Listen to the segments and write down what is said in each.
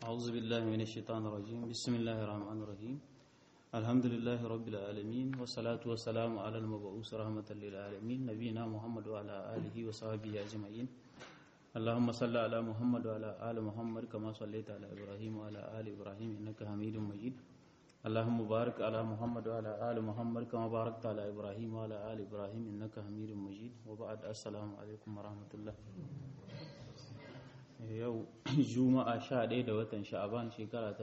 أعوذ بالله من الشيطان الرجيم بسم الله الرحمن الرحيم الحمد لله رب العالمين والصلاة والسلام على المبعوث رحمة للعالمين نبينا محمد وعلى آله وصحبه أجمعين اللهم صل على محمد وعلى آل محمد كما صليت على إبراهيم وعلى آل إبراهيم إنك حميد مجيد اللهم بارك على محمد وعلى آل محمد كما باركت على إبراهيم وعلى آل إبراهيم إنك حميد مجيد وبعد السلام عليكم ورحمة الله yau juma'a 11 da watan sha'aban shekara ta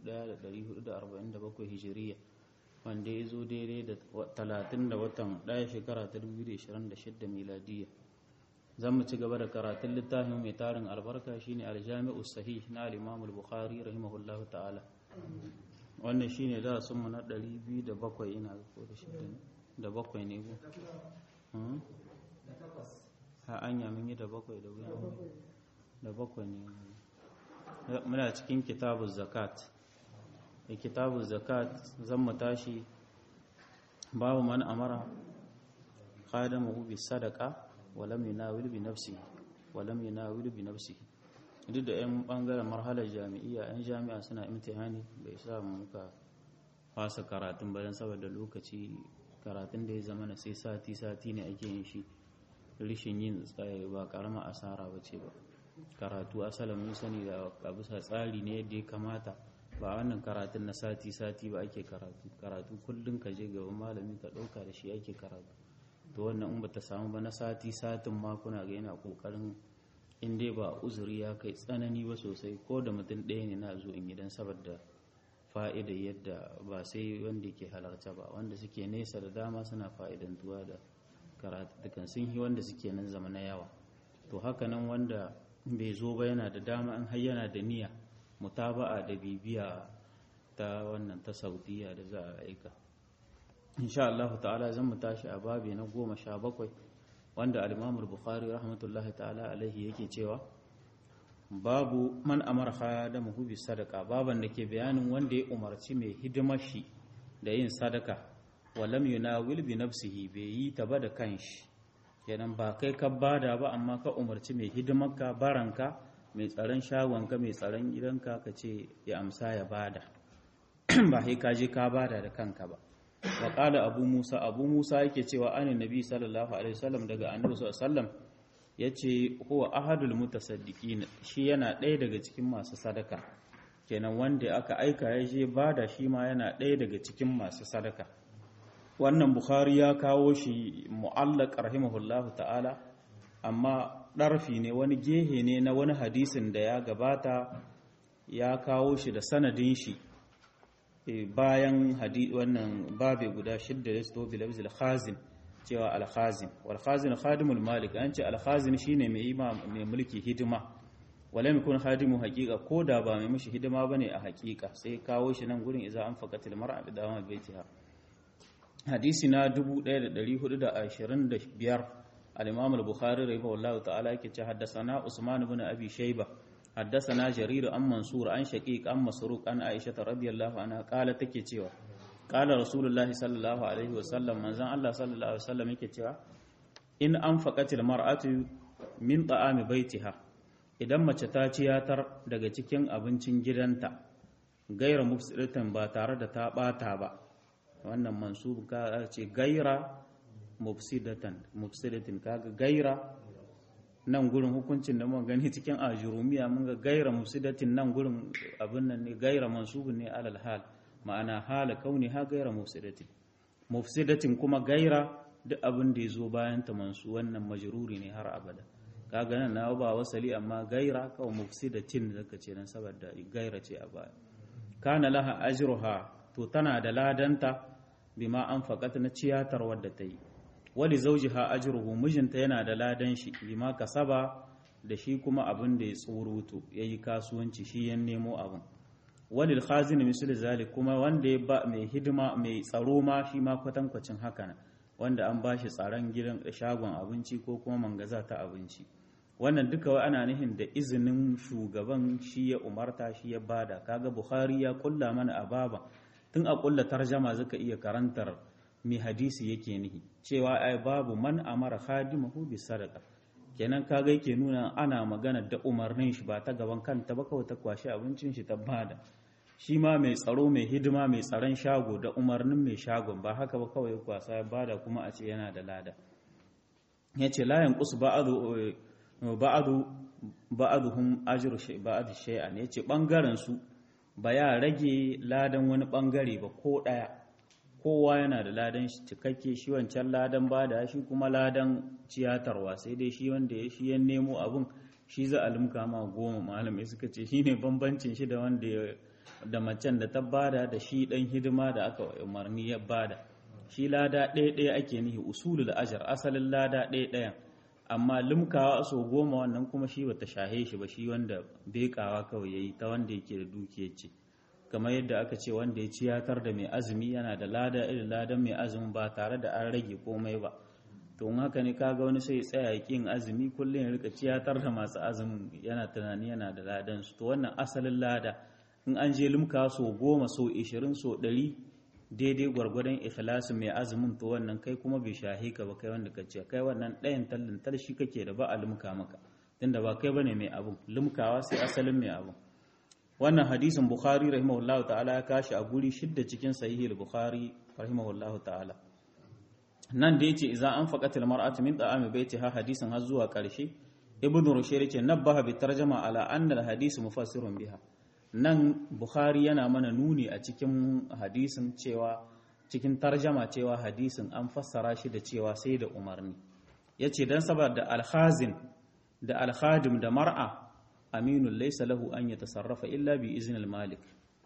1447 hijiriya wanda ya zo daidai da 30 da watan 1 shekara ta 2026 miladiya zan mu ci gaba da karatun littafin mai tarin albarka shine aljami'u sahih na al-imam al-bukhari rahimahullahu ta'ala wannan shine darasin mu na 207 ina ko da shida da bakwai ne ko ha anya mun yi da bakwai da wuya da bakwai ne muna cikin kitabun zakat da kitabun zakat zan mu tashi babu man amara qadamu bi sadaqa wa lam yunawil bi nafsihi wa lam yunawil bi nafsihi duk da yan bangaren marhalar jami'iyya yan jami'a suna imtihani bai sa muka fasa karatun bayan saboda lokaci karatun da ya zama na sai sati sati ne ake yin shi rishin yin ba karama asara ba ce ba karatu asalin mun sani da a bisa tsari ne yadda ya kamata ba wannan karatun na sati-sati ba ake karatu karatu kullum ka je gaban malami ka ɗauka da shi ake karatu to wannan in ba ta samu ba na sati-satin ma kuna ga yana ƙoƙarin in dai ba uzuri ya kai tsanani ba sosai ko da mutum ɗaya ne na zo in gidan saboda fa'ida yadda ba sai wanda ke halarta ba wanda suke nesa da dama suna fa'idantuwa da karatu sun yi wanda suke nan zama na yawa to haka nan wanda bai zo ba yana da dama an har yana da niyya mutaba'a da bibiya ta wannan ta saudiya da za a aika insha Allah ta'ala zan mu tashi a babi na goma sha bakwai wanda al-imamul bukhari rahmatullahi ta'ala alaihi yake cewa babu man amara khadamuhu bi sadaka baban da ke bayanin wanda ya umarci mai hidimar shi da yin sadaka walam yunawil bi nafsihi bai yi ta ba da kanshi kenan ba kai ka bada ba amma ka umarci mai hidimarka baranka mai tsaron shagonka mai tsaron gidanka ka ce ya amsa ya bada ba sai ka je ka bada da kanka ba wa qala abu musa abu musa yake cewa anin nabi sallallahu alaihi wasallam daga annabi sallallahu alaihi wasallam yace huwa ahadul mutasaddiqin shi yana ɗaya daga cikin masu sadaka kenan wanda aka aika ya je bada shi ma yana ɗaya daga cikin masu sadaka wannan bukhari ya kawo shi mu'allaq rahimahullahu ta'ala amma ɗarfi ne wani gehe ne na wani hadisin da ya gabata ya kawo shi da sanadin shi bayan wannan babe guda shidda da sto bilabz al-khazin cewa al-khazin wal khazin khadimul malik an ce al-khazin shine mai ima mai mulki hidima wala yakun khadimu haqiqa ko da ba mai mishi hidima bane a haqiqa sai kawo shi nan gurin idza an faqatil mar'a bi dawama baitiha hadisi na 1425 al-imam al-bukhari rahimahullah ta'ala yake ce haddathana usman ibn abi shayba haddathana jarir an mansur an shaqiq an masruq an aisha radhiyallahu anha qala take cewa qala rasulullahi sallallahu alaihi wasallam manzon Allah sallallahu alaihi wasallam yake cewa in anfaqatil mar'atu min ta'ami baitiha idan mace ta ciyatar daga cikin abincin gidanta gaira mufsidatan ba tare da ta bata ba wannan mansub ka ce gaira mufsidatan mufsidatin kaga gaira nan gurin hukuncin da muka gani cikin ajurumiya mun ga gaira mufsidatin nan gurin abin nan ne gaira mansubun ne alal hal ma'ana hala kauni ha gaira mufsidatin mufsidatin kuma gaira duk abin da ya zo bayan ta mansu wannan majruri ne har abada kaga nan na ba wasali amma gaira kawai mufsidatin zaka ce nan saboda gaira ce a baya kana laha ajruha to tana da ladanta bima an faƙata na ciyatar wadda ta yi wali zaujiha ajruhu mijinta yana da ladan shi bima kasaba da shi kuma abin da ya tsoroto ya yi kasuwanci shi ya nemo abin walil khazin misali zalik kuma wanda ya ba mai hidima mai tsaro ma shi ma kwatankwacin haka wanda an ba shi tsaron gidan shagon abinci ko kuma mangaza ta abinci wannan duka wa ana nihin da izinin shugaban shi ya umarta shi ya bada kaga bukhari ya kulla mana a baba tun a kulla tarjama zaka iya karantar mai hadisi yake nihi cewa ai babu man amara khadimahu bi sadaqa kenan kaga yake nuna ana magana da umarnin shi ba ta gaban kanta ba kawai ta kwashi abincin shi ta bada shi ma mai tsaro mai hidima mai tsaron shago da umarnin mai shagon ba haka ba kawai kwasa ya bada kuma a ce yana da lada ya ce layan kusu ba'adu ba'aduhum ajru shay ba'ad shay'an ya ce bangaren su ba ya rage ladan wani bangare ba ko daya kowa yana da ladan shi cikakke shi wancan ladan bada shi kuma ladan ciyatarwa sai dai shi wanda ya shi ya nemo abun shi za a limka ma goma malamai suka ce shine bambancin shi da wanda ya da macen da ta bada da shi dan hidima da aka umarni ya bada shi lada ɗaya ɗaya ake nihi usulul ajar asalin lada ɗaya ɗayan amma limkawa so goma wannan kuma shi bata shahe shi ba shi wanda bekawa kawai yayi ta wanda yake da dukiyar ce kamar yadda aka ce wanda ya ciyatar da mai azumi yana da lada irin ladan mai azumi ba tare da an rage komai ba to in haka ne kaga wani sai tsaya ya kin azumi kullum ya rika ciyatar da masu azumin yana tunani yana da ladan su to wannan asalin lada in an je limka so goma so ishirin so ɗari daidai gwargwadon ikhlasin mai azumin to wannan kai kuma bai shahe ka ba kai wanda ka ce kai wannan ɗayan tallin talshi kake da ba a limka maka tunda ba kai bane mai abun limkawa sai asalin mai abun wannan hadisin bukhari rahimahullahu ta'ala ya kashi a guri shidda cikin sahihi bukhari rahimahullahu ta'ala nan da yace idan an faqatil mar'atu min ta'ami baitiha hadisin har zuwa karshe ibnu rushayr yace nabbaha bi tarjama ala anna al hadis mufassirun biha nan bukhari yana mana nuni a cikin hadisin cewa cikin tarjama cewa hadisin an fassara shi da cewa sai da umarni yace dan saboda al-khazin da al-khadim da mar'a aminun laysa lahu an yatasarrafa illa bi iznil malik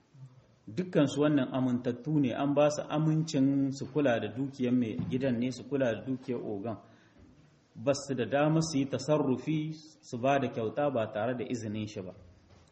dukkan su wannan amintattu ne an ba su amincin su kula da dukiyar mai gidan ne su kula da dukiyar ogan ba su da dama su yi tasarrufi su ba da kyauta ba tare da izinin shi ba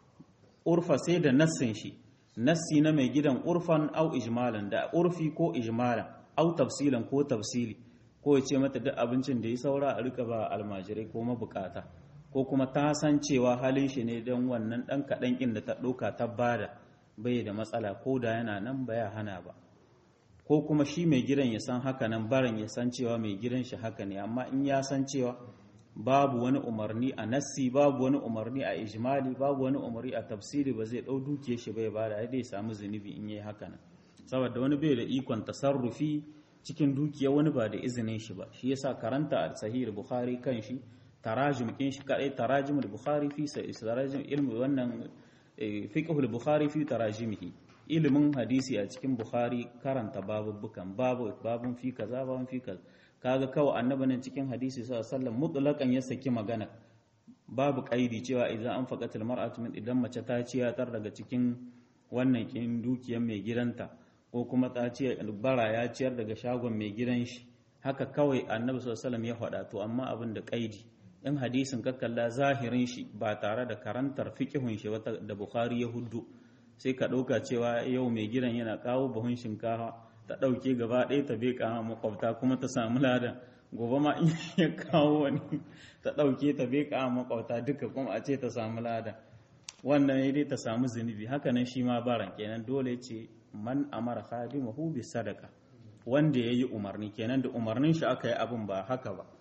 urfa sai da nassin shi nassi na mai gidan urfan au ijmalan da urfi ko ijmalan au tafsilan ko tafsili ko ya ce mata duk abincin da ya saura a rika ba almajirai ko mabukata ko kuma ta san cewa halin shi ne don wannan dan kaɗan ƙin da ta ɗauka ta bada bai da matsala ko da yana nan ba ya hana ba ko kuma shi mai gidan ya san haka nan barin ya san cewa mai gidan shi haka ne amma in ya san cewa babu wani umarni a nassi babu wani umarni a ijmali babu wani umarni a tafsiri ba zai ɗau dukiya shi bai bada ya dai samu zunubi in yi haka nan saboda wani bai da ikon tasarrufi cikin dukiya wani ba da izinin shi ba shi yasa karanta a sahih bukhari kan shi tarajim kin shi kadai tarajim bukhari fi tarajim ilmi wannan fiqhul bukhari fi tarajimihi ilimin hadisi a cikin bukhari karanta babubukan babu babun fi kaza babun fi kaza kaga kawai annabi nan cikin hadisi sallallahu alaihi wasallam mutlaqan ya saki magana babu kaidi cewa idan an faqatil mar'atu min idan mace ta ciyatar daga cikin wannan kin dukiyar mai gidanta ko kuma ta ce bara ya ciyar daga shagon mai gidan shi haka kawai annabi sallallahu alaihi wasallam ya faɗa to amma abin da kaidi in hadisin ka kalla zahirin shi ba tare da karantar fiqhun shi wata da bukhari ya huddu sai ka ɗauka cewa yau mai gidan yana kawo buhun shinkafa ta ɗauke gaba ɗaya ta beka makwabta kuma ta samu ladan gobe ma in ya kawo wani ta ɗauke ta beka makwabta duka kuma a ce ta samu ladan wannan ya dai ta samu zunubi haka nan shi ma baran kenan dole ce man amara khadimahu bi sadaka wanda yayi umarni kenan da umarnin shi aka yi abin ba haka ba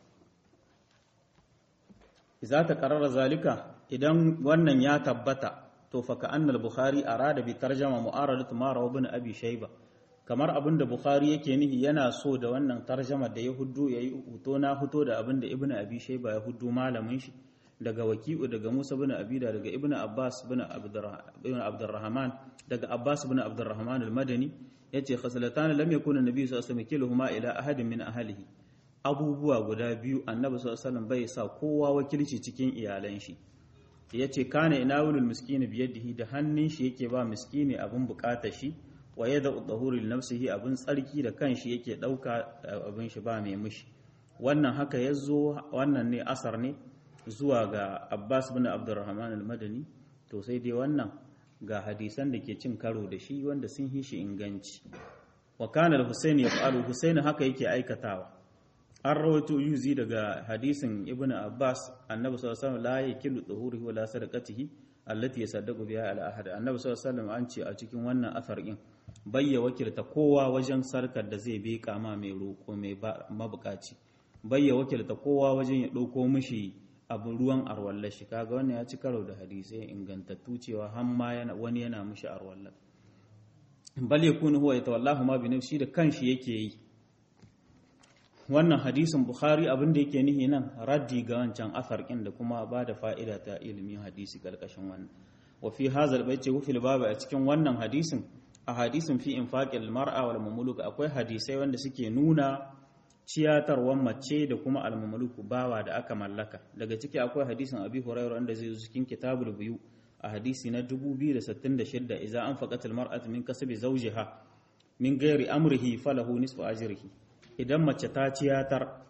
idza ta qarara zalika idan wannan ya tabbata to fa ka'annal bukhari arada bi tarjama mu'aradatu ma rawa ibn abi shayba kamar abin da bukhari yake nihi yana so da wannan tarjama da ya huddu yayi huto na huto da abin da ibn abi shayba ya huddu malamin shi daga waki'u daga musa bin abida daga ibn abbas bin abdurrahman daga abbas bin abdurrahman al-madani yace khasalatan lam yakun an-nabi sallallahu alaihi wasallam ila ahadin min ahlihi abubuwa guda biyu annabi sallallahu alaihi wasallam bai sa kowa wakilci cikin iyalan shi yace kana inawulul miskini biyadihi da hannun shi yake ba miskini abin bukatar shi wa yada udhuri nafsihi abin tsarki da kanshi yake dauka abin shi ba mai mushi wannan haka yazo wannan ne asar ne zuwa ga Abbas bin Abdurrahman al-Madani to sai dai wannan ga hadisan da ke cin karo da shi wanda sun yi shi inganci wa kana al-Husayn yaf'alu Husayn haka yake aikatawa an rawaito yuzi daga hadisin Ibn Abbas annabi sallallahu alaihi wasallam la yakilu dhuhurihi wa la sadaqatihi allati yasaddaqu biha ala ahad annabi sallallahu alaihi wasallam an ce a cikin wannan asar din bayya wakilta kowa wajen sarkar da zai beka ma mai roko mai mabukaci bayya wakilta kowa wajen ya dauko mishi abu ruwan arwallar shi kaga wannan ya ci karo da hadisai ingantattu cewa har ma yana wani yana mushi arwallar bal yakunu huwa yatawallahu ma bi nafsi da kanshi yake yi wannan hadisin bukhari abin da yake nihi nan raddi ga wancan asar da kuma ba da fa'ida ta ilimin hadisi karkashin wannan wa fi hazal bai ce wufil babu a cikin wannan hadisin a hadisin fi infaqil mar'a wal mamluk akwai hadisai wanda suke nuna ciyatarwan mace da kuma al mamluk bawa da aka mallaka daga ciki akwai hadisin abi hurairah wanda zai zo cikin kitabul biyu a hadisi na 2066 idza anfaqat al mar'atu min kasbi zawjiha min ghairi amrihi falahu nisfu ajrihi idan mace ta ciyatar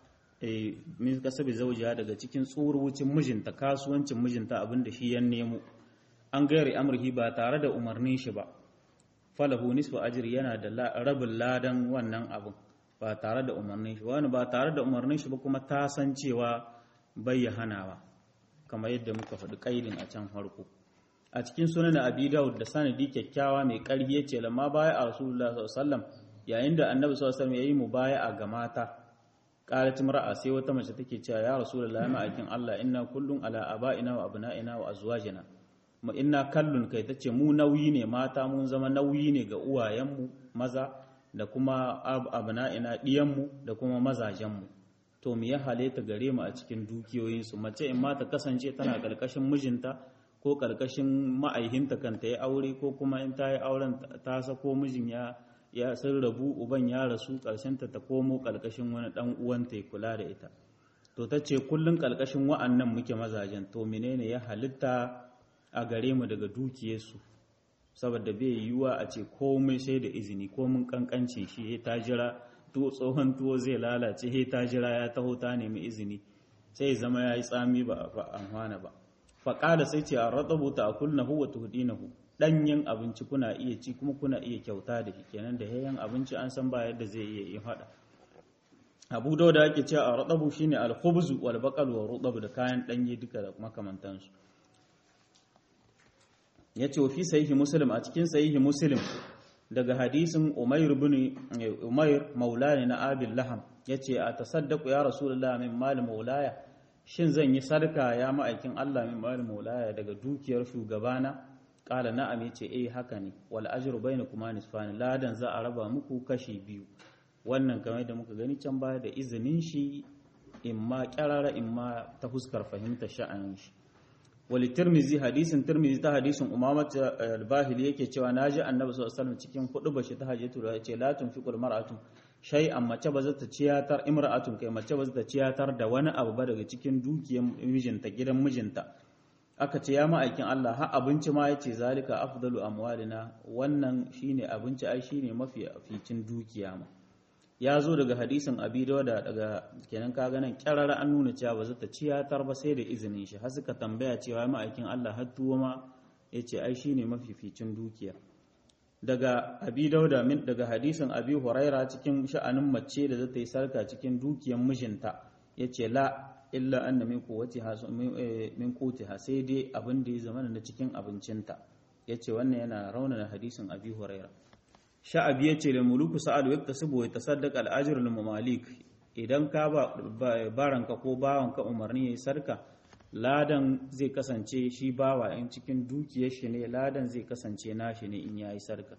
min kasabi zaujiya daga cikin tsuruwucin mijinta kasuwancin mijinta abinda shi ya nemo an gairi amurhi ba tare da umarnin shi ba falahu nisfu ajri yana da rabin ladan wannan abin ba tare da umarnin shi wani ba tare da umarnin shi ba kuma ta san cewa bai ya hanawa kamar yadda muka faɗi ƙaidin a can farko a cikin sunan abi daud da sanadi kyakkyawa mai ƙarfi yace lamma baya a rasulullah sallallahu alaihi wasallam yayin da annabi sallallahu alaihi wasallam yayi mubaya'a ga mata qalat mar'a sai wata mace take cewa ya rasulullahi ma'aikin Allah inna kullun ala aba'ina wa abna'ina wa azwajina mu inna kallun kai tace mu nauyi ne mata mun zama nauyi ne ga uwayenmu maza da kuma abna'ina diyanmu da kuma mazajenmu to me ya halatta gare mu a cikin dukiyoyinsu mace in ma ta kasance tana karkashin mijinta ko karkashin ma'aihinta kan ta yi aure ko kuma in ta yi auren ta sako mijin ya ya sun rabu uban ya rasu ta ta komo ƙarƙashin wani ɗan uwanta ya kula da ita to ta ce kullum ƙarƙashin wa'annan muke mazajen to menene ya halitta a gare mu daga dukiyarsu saboda bai yiwuwa a ce komai sai da izini komin ƙanƙancin shi ya ta jira to tsohon tuwo zai lalace ya ta jira ya taho ta nemi izini sai zama ya yi tsami ba a amfana ba faƙada sai ce a ratsabu ta a kulnahu wa tuhdinahu ɗanyen abinci kuna iya ci kuma kuna iya kyauta da shi kenan da yayan abinci an san ba yadda zai iya yin hada abu da ake cewa a radabu shine al-khubzu wal baqal wa rudab da kayan ɗanye duka da makamantansu yace wa fi sahihi muslim a cikin sahihi muslim daga hadisin umayr ibn umayr maulani na abil laham yace a tasaddaqu ya rasulullah min mal maulaya shin zan yi sarka ya ma'aikin Allah min mal maulaya daga dukiyar shugabana kala na'am yace eh haka ne wal ajru bainakuma nisfani ladan za a raba muku kashi biyu wannan kamar da muka gani can baya da izinin shi imma kyarara imma ta fuskar fahimta sha'anin shi wal tirmizi hadisin tirmizi ta hadisin umama al-bahili yake cewa naji annabi sallallahu alaihi wasallam cikin hudu bashi ta hajjatu da yace la tunfiqul mar'atu shay'an mace ba za ta ciyatar imra'atun kai mace ba za ta ciyatar da wani abu ba daga cikin dukiyar mijinta gidan mijinta aka ce ya ma'aikin Allah ha abinci ma yace zalika afdalu amwalina wannan shine abinci ai shine mafi aficin dukiya ma ya zo daga hadisin abi dawada daga kenan kaga nan kyarara an nuna cewa ba zata ciyatar ba sai da izinin shi har suka tambaya cewa ma'aikin Allah har tuwo ma yace ai shine mafificin dukiya daga abi dauda min daga hadisin abi huraira cikin sha'anin mace da zata yi sarka cikin dukiyar mijinta yace la illa anna min quwwatiha min qutiha sai dai abin da ya zama na cikin abincinta yace wannan yana raunana hadisin abi huraira sha'abi yace da muluku sa'ad wa yaktasibu wa yatasaddaq al-ajr lil mamalik idan ka ba baranka ko bawanka umarni yayi sarka ladan zai kasance shi bawa in cikin dukiyar shi ne ladan zai kasance nashi ne in yayi sarka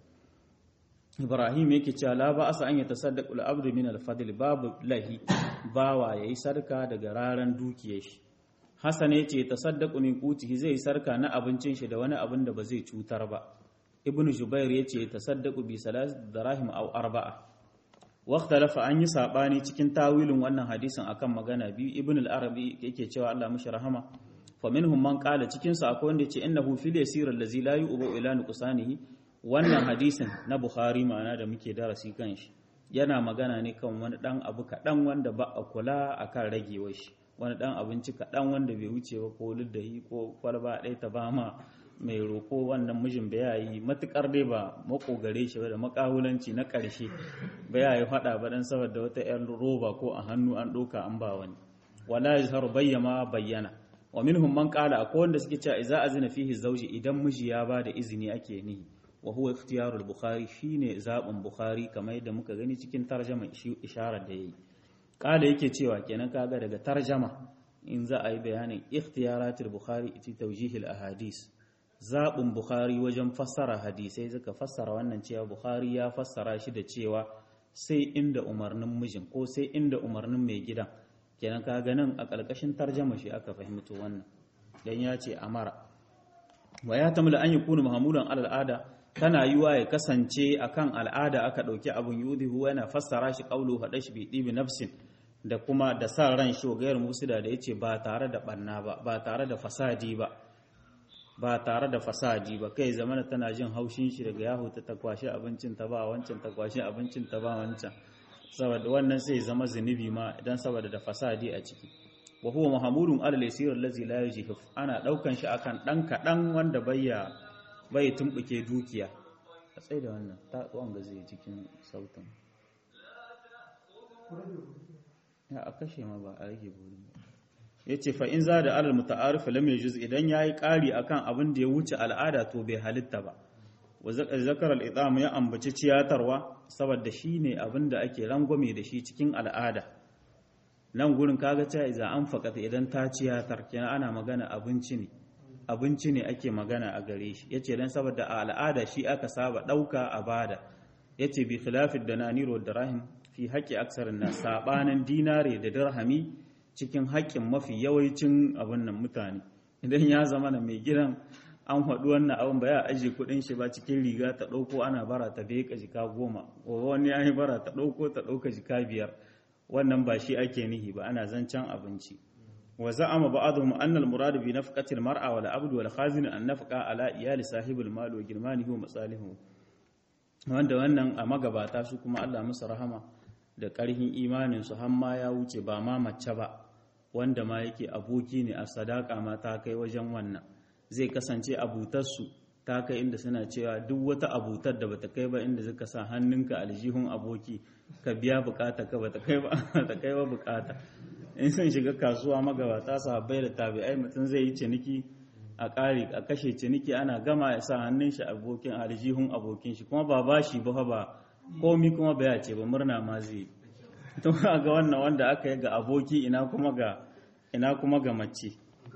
Ibrahim yake cewa la ba asa an ya tasaddaqu al-abdu min al-fadl babu lahi bawa yayi sarka daga raran dukiyar shi Hassan yace tasaddaqu min qutihi zai sarka na abincin shi da wani abin da ba zai cutar ba Ibn Jubair yace tasaddaqu bi salas darahim aw arba'a Waktalafa an yi saɓani cikin tawilin wannan hadisin akan magana biyu Ibn al-Arabi yake cewa Allah mishi rahama fa minhum man qala cikin su akwai wanda yace innahu fil yasir allazi la yu'bu ila nuqsanihi wannan hadisin na Bukhari ma'ana da muke darasi kan shi yana magana ne kan wani dan abu kaɗan wanda ba a kula akan ragewar shi wani dan abinci kaɗan wanda bai wuce ba ko luddahi ko kwalba ɗaya ta ba ma mai roƙo wannan mijin ba ya yi matuƙar dai ba makogare shi ba da makawulanci na ƙarshe ba ya yi faɗa ba dan saboda wata 'yan roba ko a hannu an ɗauka an ba wani wala yazharu bayyama bayyana wa minhum man qala akwai wanda suke cewa idza azina fihi zawji idan miji ya ba da izini ake nihi wa huwa ikhtiyarul bukhari shine zaɓin bukhari kamar yadda muka gani cikin tarjama isharar da yayi kala yake cewa kenan kaga daga tarjama in za a yi bayanin ikhtiyaratul bukhari iti tawjihil ahadis zaɓin bukhari wajen fassara hadisai suka fassara wannan cewa bukhari ya fassara shi da cewa sai inda umarnin mijin ko sai inda umarnin mai gidan kenan ka ganin a ƙarƙashin tarjama shi aka fahimto wannan dan ya ce amara wa ya tamla an yakunu mahmudan al'ada tana yiwa ya kasance akan al'ada aka ɗauki abun yudihu yana fassara shi qawlu hadash bi dibi nafsin da kuma da sa ran shi gayar musida da yace ba tare da banna ba ba tare da fasadi ba ba tare da fasadi ba kai zamana tana jin haushin shi daga yahu ta takwashi abincin ta ba wancan takwashi abincin ta ba wancan saboda wannan sai zama zunubi ma idan saboda da fasadi a ciki wa huwa mahmudun ala al-yasir allazi la yajhif ana daukan shi akan dan kadan wanda bayya bai tumbuke dukiya a tsaye da wannan ta wanga zai cikin sautin ya a kashe ma ba a rage burin ba yace fa in zada alal muta'arif lam yajuz idan yayi kari akan abin da ya wuce al'ada to bai halitta ba wa zakar al-idam ya ambaci ciyatarwa saboda shine abin da ake rangwame da shi cikin al'ada nan gurin kaga cewa idan an fakata idan ta ciyatar kenan ana magana abinci ne abinci ne ake magana a gare shi yace dan saboda a al'ada shi aka saba dauka a bada yace bi khilafid dananir wa dirahim fi haqqi aksarin nas sabanin dinare da dirhami cikin haƙƙin mafi yawancin abin nan mutane idan ya zama na mai gidan an faɗi wannan abin ba ya ajiye kuɗin shi ba cikin riga ta ɗauko ana bara ta bai jika goma gobe wani ya yi bara ta ɗauko ta ɗauka jika biyar wannan ba shi ake nihi ba ana zancen abinci wa za'ama ba'dhum anna al-murad bi nafqati al-mar'a wal 'abd wal khazin an nafqa ala iyali sahibul mal wa girmanihi wa masalihu wanda wannan a magabata su kuma Allah musu rahama da ƙarhin imanin su har ma ya wuce ba ma mace ba wanda ma yake aboki ne a sadaka ma ta kai wajen wannan zai kasance abutarsu ta kai inda suna cewa duk wata abutar da bata kai ba inda suka sa hannunka aljihun aboki ka biya bukata ka bata kai ba ta kai ba bukata in sun shiga kasuwa magabata sahabbai da tabi'ai mutum zai yi ciniki a ƙari a kashe ciniki ana gama ya sa hannun shi abokin aljihun abokin shi kuma ba bashi ba ba komi kuma baya ce ba murna ma zai to ga wannan wanda aka yi ga aboki ina kuma ga ina kuma ga mace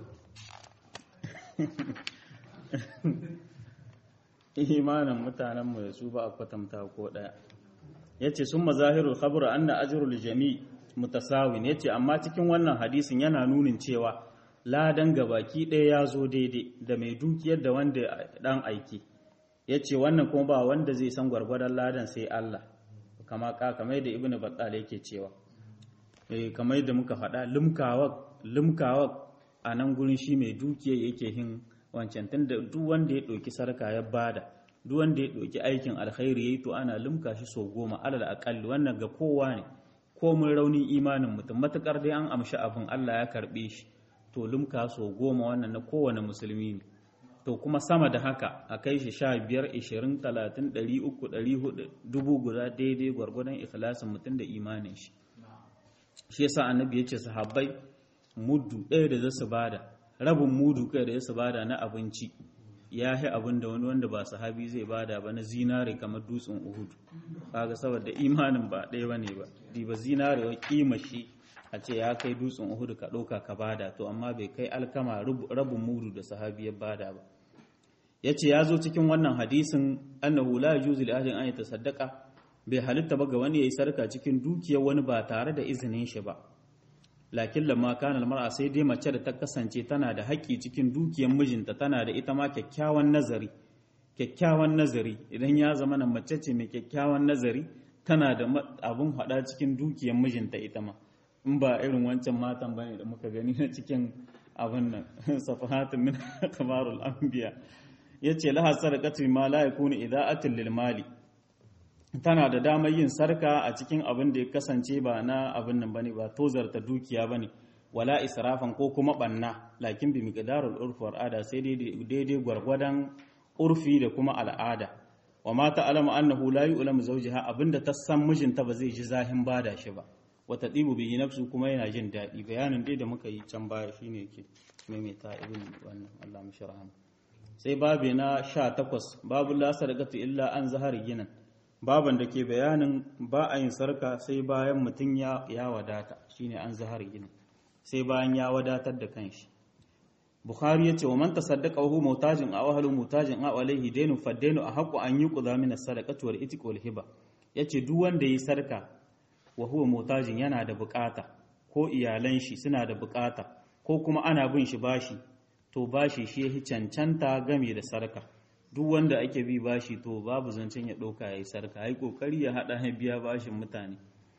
imanin mutanenmu da su ba a kwatanta ko ɗaya ya ce sun mazahirul khabru anna ajrul jami mutasawin ya ce amma cikin wannan hadisin yana nunin cewa ladan gabaki ɗaya ya zo daidai da mai dukiyar da wanda ɗan aiki ya ce wannan kuma ba wanda zai san gwargwadon ladan sai Allah kama ka kamar da ibnu battal yake cewa eh kamar da muka faɗa limkawa limkawa a nan gurin shi mai dukiyar yake hin wancan tunda duk wanda ya ɗauki sarka ya bada duk wanda ya ɗauki aikin alkhairi yayi to ana limka shi so goma alal aqalli wannan ga kowa ne ko mun raunin imanin mutum matukar dai an amshi abin Allah ya karbe shi to limka so goma wannan na kowane musulmi ne to kuma sama da haka a kai shi sha biyar ishirin talatin ɗari uku ɗari hudu dubu guda daidai gwargwadon ikhlasin mutum da imanin shi shi yasa annabi ya ce sahabbai muddu ɗaya da zasu bada rabin mudu kai da zasu bada na abinci ya yi abin da wani wanda ba sahabi zai bada ba na zinare kamar dutsen uhud kaga saboda imanin ba ɗaya bane ba diba zinare wa kima shi a ce ya kai dutsen uhud ka ɗauka ka bada to amma bai kai alkama rabin mudu da sahabi ya bada ba ya ce ya zo cikin wannan hadisin annahu la yajuzu li ahadin an yatasaddaqa bai halitta ba ga wani yayi sarka cikin dukiyar wani ba tare da izinin shi ba lakin lamma kana almar'a sai dai mace da ta kasance tana da haƙƙi cikin dukiyar mijinta tana da ita ma kyakkyawan nazari kyakkyawan nazari idan ya zama na mace ce mai kyakkyawan nazari tana da abun hada cikin dukiyar mijinta ita ma in ba irin wancan matan bane da muka gani na cikin abin nan safahatun min kamarul anbiya yace laha sadaqatu ma la yakunu ida'atin lil mali tana da damar yin sarka a cikin abin da ya kasance ba na abin nan bane ba tozarta dukiya bane wala israfan ko kuma banna lakin bi miqdarul urf wa al'ada sai daidai gwargwadon urfi da kuma al'ada wa ma ta'lamu annahu la yu'lamu zawjiha abinda ta san mijinta ba zai ji zahin bada shi ba wa tadibu bihi nafsu kuma yana jin daɗi bayanin dai da muka yi can baya shine yake maimaita ibn wannan Allah mushraham sai babu na 18 babu la sadaqatu illa an zahari ginan baban da ke bayanin ba a yin sarka sai bayan mutum ya wadata shine an zahar gini sai bayan ya wadatar da kanshi bukhari yace wa man tasaddaqa wa huwa mutajin aw ahlu mutajin aw alayhi dainu fadainu ahqqu an yuqda min as-sadaqati wal itiq wal hiba yace duk wanda yi sarka wa huwa mutajin yana da bukata ko iyalan shi suna da bukata ko kuma ana bin shi bashi to bashi shi yahi cancanta game da sarka duk wanda ake bi bashi to babu zancen ya ɗauka ya yi sarka ya yi ƙoƙari ya haɗa ya biya bashin mutane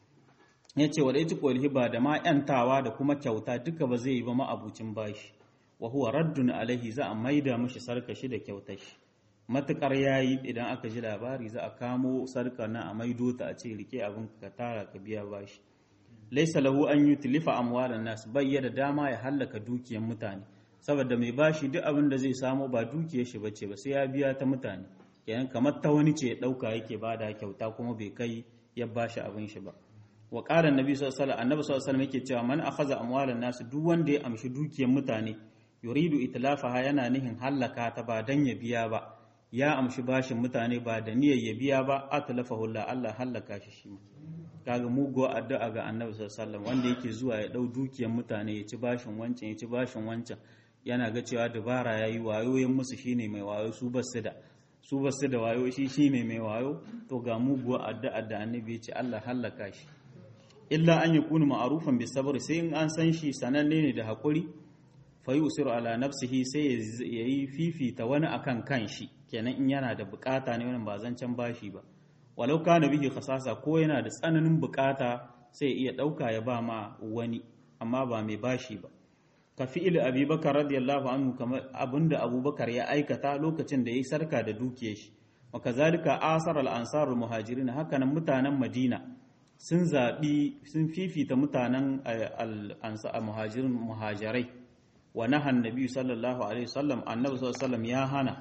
ya ce wadda ita hiba da ma ‘yantawa da kuma kyauta duka ba zai yi ba ma'abucin bashi wa huwa raddun alaihi za a maida mashi sarka shi da kyautar shi matuƙar ya yi idan aka ji labari za a kamo sarka na a maido ta a ce rike abin ka tara ka biya bashi laisa lahu an yi tilifa amwalan nas bayyana dama ya hallaka dukiyar mutane saboda mai bashi duk abin da zai samu ba dukiyar shi bace ba sai ya biya ta mutane kenan kamar ta wani ce ya dauka yake bada kyauta kuma bai kai ya bashi abin shi ba wa qala annabi sallallahu alaihi wasallam annabi sallallahu alaihi wasallam yake cewa man akhadha amwalan nas duk wanda ya amshi dukiyar mutane yuridu itlafaha yana nihin hallaka ta ba dan ya biya ba ya amshi bashin mutane ba da niyyar ya biya ba atlafahu la Allah hallaka shi shi kaga mugo addu'a ga annabi sallallahu alaihi wasallam wanda yake zuwa ya dau dukiyar mutane ya ci bashin wancan ya ci bashin wancan yana ga cewa dabara ya yi wayoyin musu shine mai wayo su basu da su basu da wayo shi shine mai wayo to ga muguwa addu'a da annabi ya ce Allah hallaka shi illa an yakunu ma'rufan bi sabr sai in an san shi sananne ne da hakuri fa yusiru ala nafsihi sai ya yi fifita wani akan kanshi kenan in yana da bukata ne wannan ba zancen bashi ba walau kana bihi khasasa ko yana da tsananin bukata sai iya dauka ya ba ma wani amma ba mai bashi ba ka fi'il abubakar radiyallahu anhu kamar abinda abubakar ya aikata lokacin da ya yi sarka da dukiya shi wa kazalika asar al-ansar al-muhajirin hakanan mutanen madina sun zabi sun fifita mutanen al-ansar muhajirin muhajirai wa nahan nabi sallallahu alaihi wasallam annabi sallallahu alaihi wasallam ya hana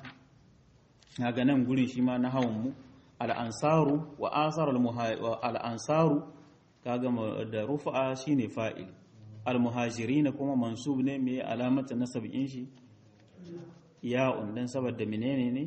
ga nan gurin shi ma na hawan mu al-ansaru wa asar al-ansaru kaga da rufa shine fa'il almuhajirina kuma mansub ne mai alamata nasabin shi ya'un dan saboda menene ne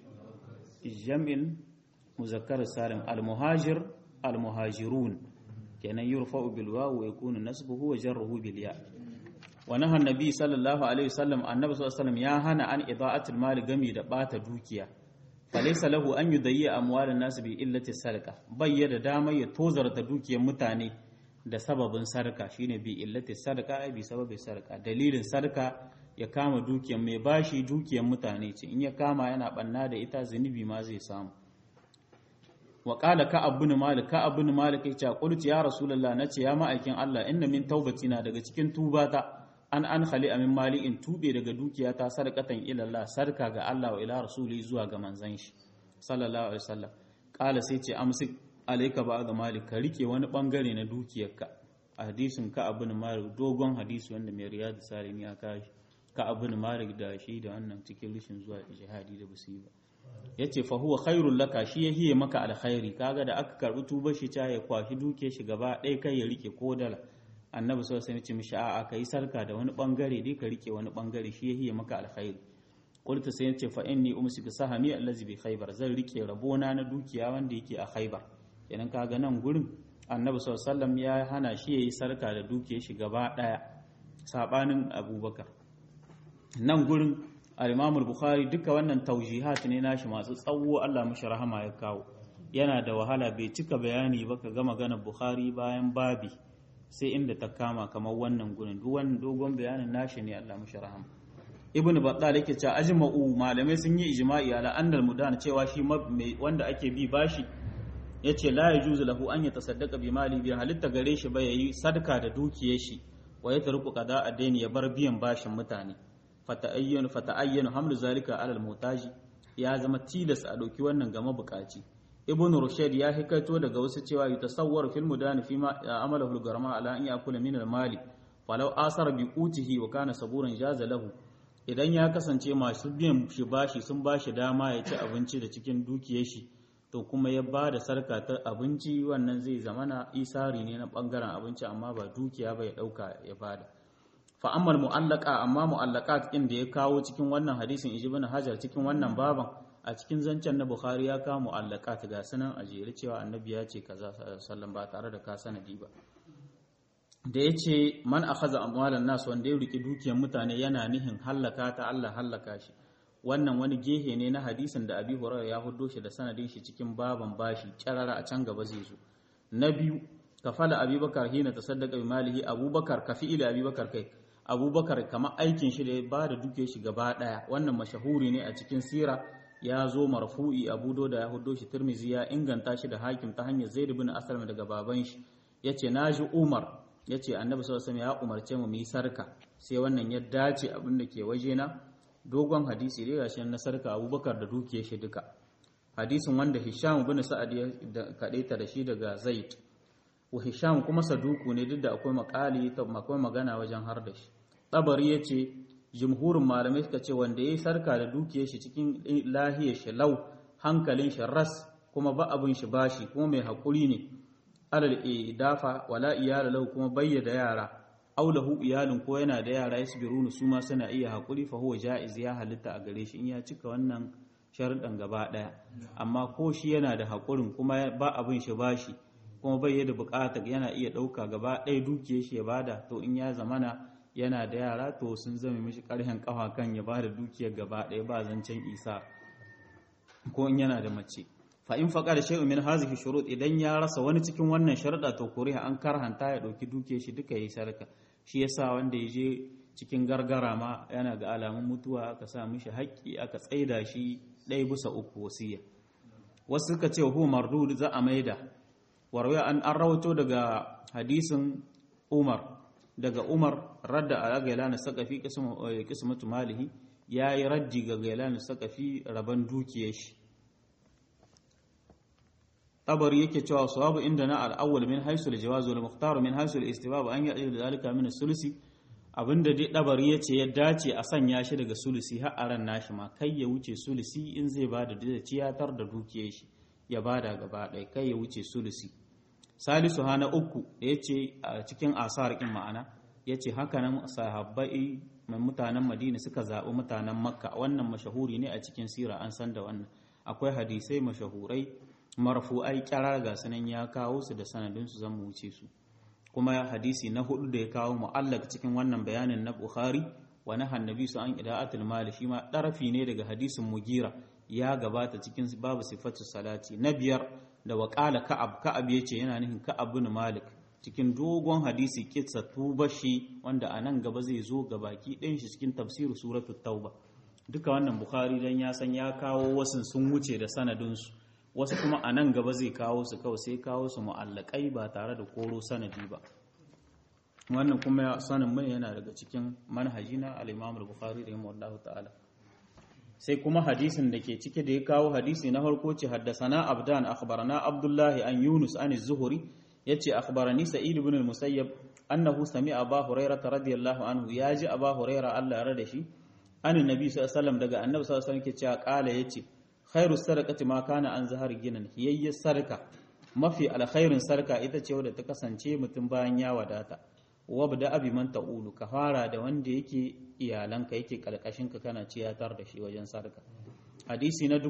jam'in muzakkar salim almuhajir almuhajirun kenan yurfa'u bil wawu wa yakunu nasbuhu wa jarruhu bil ya wa naha annabi sallallahu alaihi wasallam annabi sallallahu alaihi wasallam ya hana an ida'atul mali gami da bata dukiya falaysa lahu an yudayya amwalan nas bi illati sarqa bayyana dama ya tozarta dukiyar mutane da sababin sarka shine bi illati sarka ai bi sababi sarka dalilin sarka ya kama dukiyar mai bashi dukiyar mutane ce in ya kama yana banna da ita zunubi ma zai samu wa qala ka abun malik ka abun malik ya ce qultu ya rasulullah nace ya ma'aikin Allah inna min taubatina daga cikin tubata an an khali amin mali in tube daga dukiyata sarkatan ila Allah sarka ga Allah wa ila rasuli zuwa ga manzon shi sallallahu alaihi wasallam qala sai ce amsik alaika ba da malik ka rike wani bangare na dukiyarka a hadisin ka abin malik dogon hadisi wanda mai riyadu salim ya kashi ka abin malik da shi da wannan cikin rishin zuwa jihadi da basu ba yace fa huwa khairul laka shi ya hiye maka alkhairi kaga da aka karbi tuba shi ta ya kwashi duke shi gaba ɗaya kai ya rike ko dala annabi sallallahu alaihi wasallam mishi a'a kai sarka da wani bangare dai ka rike wani bangare shi ya hiye maka alkhairi qultu sai yace fa inni umsiku sahami allazi bi khaybar zan rike rabona na dukiya wanda yake a khaybar kenan kaga nan gurin annabi sallallahu ya hana shi yayi sarka da duke shi gaba daya sabanin abubakar nan gurin al-imam bukhari duka wannan taujihat ne nashi masu tsawo Allah mishi rahama ya kawo yana da wahala bai cika bayani ba ka ga maganar bukhari bayan babi sai inda ta kama kamar wannan gurin duk wannan dogon bayanin nashi ne Allah mishi rahama ibn battal yake cewa ajma'u malamai sun yi ijma'i ala annal mudan cewa shi wanda ake bi bashi ya ce la ya juzu lahu an ya tasaddaka bi mali bi halitta gare shi ba yayi sadaka da dukiyar shi wa ya tarku qada adaini ya bar biyan bashin mutane fata'ayyanu fata'ayyanu hamlu zalika ala al-mutaji ya zama tilas a dauki wannan ga mabukaci ibn rushd ya hikaito daga wasu cewa yutasawwar fil mudani fi ma amalahu al-garma ala an yakula min al-mali falau asara bi qutihi wa kana saburan jaza lahu idan ya kasance masu biyan shi bashi sun bashi dama ya ci abinci da cikin dukiyar shi to kuma ya ba da sarka ta abinci wannan zai zamana isari ne na bangaren abinci amma ba dukiya ba ya dauka ya bada fa amma mu'allaka amma mu'allaqat din da ya kawo cikin wannan hadisin ibn hajar cikin wannan baban a cikin zancen na bukhari ya kawo mu'allaqat ga sanan a jere cewa annabi ya ce kaza sallan ba tare da ka sanadi ba da ya ce man akhadha amwalan nas wanda ya riki dukiyar mutane yana nihin hallaka ta Allah hallaka shi wannan wani gehe ne na hadisin da Abi Hurairah ya huddo shi da sanadin shi cikin baban bashi kyarara a can gaba zai zo na biyu kafala Abubakar hina tasaddaqa bi malihi Abubakar kafi ila Abubakar kai Abubakar kamar aikin shi da ya bada dukiyar shi gaba daya wannan mashahuri ne a cikin sira ya zo marfu'i Abu Dawud ya huddo shi Tirmidhi ya inganta shi da Hakim ta hanyar Zaid ibn Aslam daga baban shi yace naji Umar yace Annabi sallallahu alaihi wasallam ya umarce mu mu yi sarka sai wannan ya dace abin da ke waje na dogon hadisi dai gashi na sarka Abubakar da dukiyar shi duka hadisin wanda Hisham ibn Sa'ad ya kadaita da shi daga Zaid wa Hisham kuma saduku ne duk da akwai makali akwai magana wajen har da shi Tabari yace jumhurin malamai suka ce wanda ya yi sarka da dukiyar shi cikin lahiyar shi lau hankalin shi ras kuma ba abin shi bashi kuma mai haƙuri ne alal dafa wala iyala lahu kuma bayyada yara aulahu iyalin ko yana da yara yasbirunu su ma suna iya haƙuri fa huwa jaiz ya halitta a gare shi in ya cika wannan sharuɗan gaba ɗaya amma ko shi yana da haƙurin kuma ba abin shi bashi kuma bai da buƙatar yana iya ɗauka gaba ɗaya dukiyar shi ya bada to in ya zamana yana da yara to sun zama mishi ƙarhen ƙafa kan ya bada dukiyar gaba ɗaya ba zancen isa ko in yana da mace fa in faqa da shay'un min hazihi shurut idan ya rasa wani cikin wannan sharuɗa to kuriha an karhanta ya ɗauki dukiyar shi duka yayi sarka shi yasa wanda ya je cikin gargara ma yana ga alamun mutuwa aka sa mishi haƙƙi aka tsaida shi ɗaya bisa uku wasiya wasu suka ce hu mardud za a maida warwaya an an rawato daga hadisin Umar daga Umar radda a gailana sakafi kismatu malihi ya yi raddi ga gailana sakafi rabon dukiyar shi tabari yake cewa sawabu inda na al'awwal min haisul jawazu da muhtaru min haisul istibab an yi da zalika min sulusi abinda dai dabari yace ya dace a sanya shi daga sulusi har a ran nashi ma kai ya wuce sulusi in zai bada da ciyatar da dukiyar shi ya bada gaba ɗaya kai ya wuce sulusi salisu hana uku da ya ce a cikin asar ƙin ma'ana ya ce hakanan sahabbai mai mutanen madina suka zaɓi mutanen makka wannan mashahuri ne a cikin sira an san da wannan akwai hadisai mashahurai marfu'ai kyarar ga sanan ya kawo su da sanadinsu zan mu wuce su kuma hadisi na hudu da ya kawo mu'allak cikin wannan bayanin na bukhari wa na hannabi su an ida'atul mali shi ma ɗarafi ne daga hadisin mugira ya gabata cikin babu sifatu salati na biyar da waƙala ka'ab ka'ab ya ce yana nufin ka'ab bin malik cikin dogon hadisi kitsa tuba shi wanda a nan gaba zai zo ga baki ɗin shi cikin tafsirin suratu tauba duka wannan bukhari dan ya san ya kawo wasu sun wuce da sanadinsu wasu kuma a nan gaba zai kawo su kawai sai kawo su mu'allakai ba tare da koro sanadi ba wannan kuma sanin mai yana daga cikin manhaji na al-imam al-bukhari rahimahullahu ta'ala sai kuma hadisin da ke cike da ya kawo hadisi na farko ce haddasana abdan akhbarana abdullahi an yunus an zuhuri yace akhbarani sa'id ibn al-musayyab annahu sami'a aba hurairah radiyallahu anhu yaji aba hurairah Allah ya rada shi an nabi sallallahu alaihi wasallam daga annabi sallallahu alaihi wasallam ke cewa kala yace khairu sadaqati ma kana an zahar ginan hiyayya sarka mafi alkhairin sarka ita ce wadda ta kasance mutum bayan ya wadata wabda abi man ta'ulu ka fara da wanda yake iyalanka yake karkashin ka kana ciyatar da shi wajen sarka hadisi na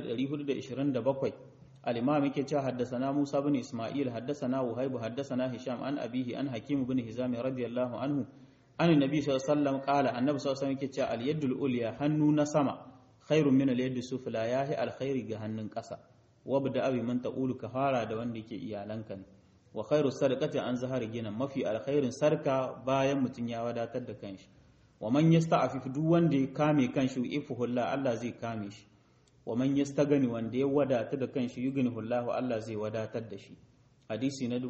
1427 al-imam yake cewa haddathana Musa bin Isma'il haddathana Wahib haddathana Hisham an abihi an Hakim bin Hizam radiyallahu anhu an annabi sallallahu alaihi wasallam qala annabi sallallahu alaihi wasallam yake cewa al-yadul ulya hannu na sama khairun min al-yadi sufla yahi alkhairi ga hannun ƙasa wabda abi man ta'ulu ka fara da wanda yake iyalanka ne wa khairu sadaqati an zahari gina mafi alkhairin sarka bayan mutun ya wadatar da kanshi wa man yasta'afif duk wanda ya kame kanshi ifuhulla Allah zai kame shi wa man yastagani wanda ya wadata da kanshi yughnihullahu Allah zai wadatar da shi hadisi na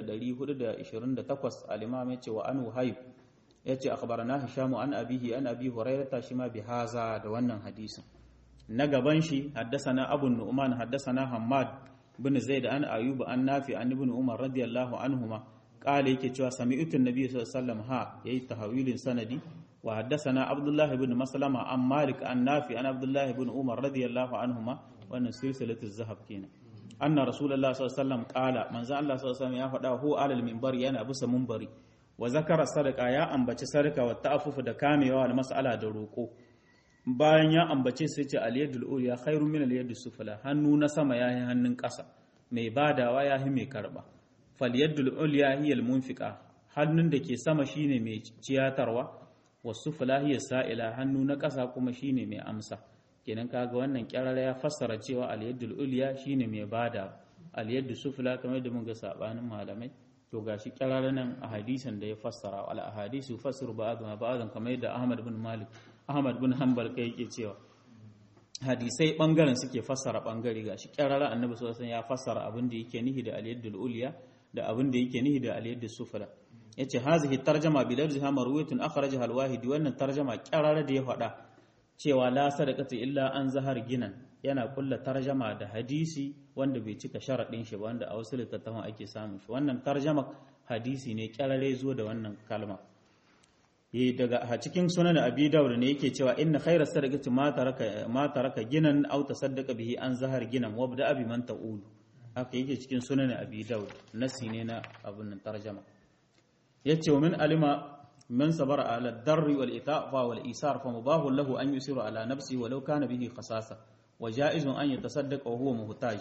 1428 al-imam yace wa anu hayb yace akhbarana hisham an abihi an abi hurairah shi ma bi haza da wannan hadisin na gaban shi haddasana abu nu'man haddasana hammad bin zaid an ayub an nafi an ibn umar radiyallahu anhuma qala yake cewa sami'tu an-nabiy sallallahu alaihi wasallam ha yayi tahawilin sanadi wa haddasana abdullah ibn maslama an malik an nafi an abdullah ibn umar radiyallahu anhuma wannan silsilatu zahab kenan anna rasulullah sallallahu alaihi wasallam qala manzo Allah sallallahu alaihi wasallam ya faɗa hu alal minbar yana bisa minbari wa zakara sadaka ya ambaci sadaka wa ta'affufu da kamewa da mas'ala da roko bayan ya ambace sai ce aliyadul uliya khairu min aliyadus sufla hannu na sama yayi hannun ƙasa mai badawa yahi mai karba falyadul uliya hiya almunfiqa hannun da ke sama shine mai ciyatarwa wasu fulahiyar sa'ila hannu na ƙasa kuma shine mai amsa kenan kaga wannan kyarara ya fassara cewa al-yaddul ulya shine mai bada al-yaddu sufla kamar da mun ga sabanin malamai to gashi kyarara nan a hadisin da ya fassara al ahadisu fassir ba'dha ba'dhan kamar yadda Ahmad bin Malik Ahmad bin Hanbal kai yake cewa hadisai bangaren suke fassara bangare gashi kyarara annabi sallallahu alaihi wasallam ya fassara abin da yake nihi da al-yaddul ulya da abin da yake nihi da al-yaddus sufla yace hazihi tarjama bi lafziha marwiyatun akhrajaha al-wahidi wannan tarjama kyarara da ya faɗa cewa la sadaqata illa an zahar ginan yana kulla tarjama da hadisi wanda bai cika sharaɗin shi ba wanda a wasu littattafan ake samun shi wannan tarjama hadisi ne kyarare zo da wannan kalma eh daga a cikin sunan abi dawud ne yake cewa inna khayra sadaqati ma taraka ma taraka ginan aw tasaddaqa bihi an zahar ginan wabda abi man ta'ulu haka yake cikin sunan abi dawud nasi ne na abun nan tarjama yace wa min alima من صبر على الضر والإثاء والإيسار فمباه له أن يسير على نفسه ولو كان به خصاصة وجائز أن يتصدق وهو محتاج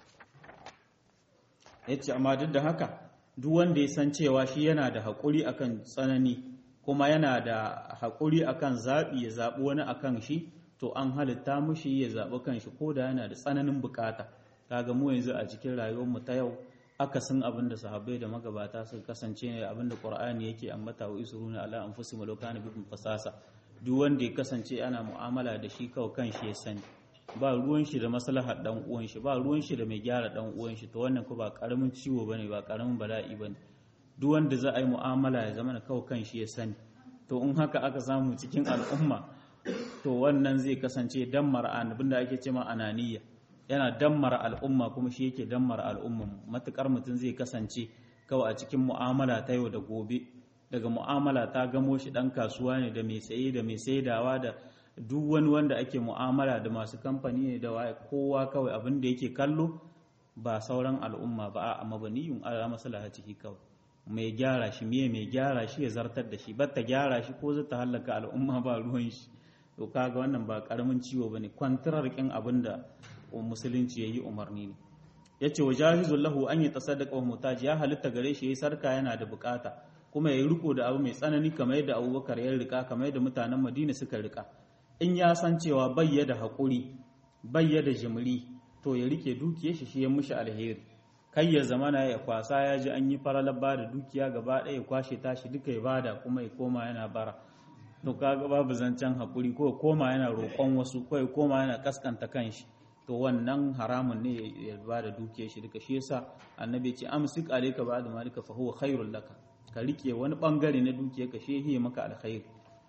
yace amma duk da haka duk wanda ya san cewa shi yana da haƙuri akan tsanani kuma yana da haƙuri akan zaɓi ya zaɓi wani akan shi to an halitta mushi ya zaɓi kan shi ko da yana da tsananin bukata kaga mu yanzu a cikin rayuwarmu ta yau akasin abin da sahabbai da magabata suka kasance ne abin da qur'ani yake ambata wa isruna ala anfusihim law kana bikum fasasa duk wanda ya kasance ana mu'amala da shi kawai kan shi ya sani ba ruwan shi da maslahar dan uwan shi ba ruwan shi da mai gyara dan uwan shi to wannan ko ba karamin ciwo bane ba karamin bala'i bane duk wanda za a yi mu'amala ya zama kawai kan shi ya sani to in haka aka samu cikin al'umma to wannan zai kasance dammar abin da ake cewa ananiya yana dammara al'umma kuma shi yake dammara al'umman matukar mutum zai kasance kawai a cikin mu'amala ta yau da gobe daga mu'amala ta gamo shi dan kasuwa ne da mai saye da mai saidawa da duk wani wanda ake mu'amala da masu kamfani ne da waye kowa kawai abin da yake kallo ba sauran al'umma ba a mabaniyun ala maslahatihi kawai mai gyara shi miye mai gyara shi ya zartar da shi batta gyara shi ko zata hallaka al'umma ba ruwan shi to kaga wannan ba karamin ciwo bane kwantarar kin abin da musulunci ya yi umarni ne ya ce wa jahizun lahu an yi tasaddaka wa mutaji ya halitta gare shi ya yi sarka yana da bukata kuma ya yi riko da abu mai tsanani kamar yadda abubakar ya rika kamar yadda mutanen madina suka rika in ya san cewa bayya da haƙuri bayya da jimri to ya rike dukiyar shi shi ya mushi alheri kai ya zamana ya kwasa ya ji an yi faralar ba da dukiya gaba ɗaya ya kwashe tashi duka ya bada kuma ya koma yana bara to kaga babu zancen haƙuri ko ya koma yana roƙon wasu ko ya koma yana kaskanta kanshi to wannan haramun ne ya ba da dukiyar shi duka shi yasa annabi ce amsik alayka ba'da malika fa huwa khairul laka ka rike wani bangare na dukiyar ka shehi maka alkhair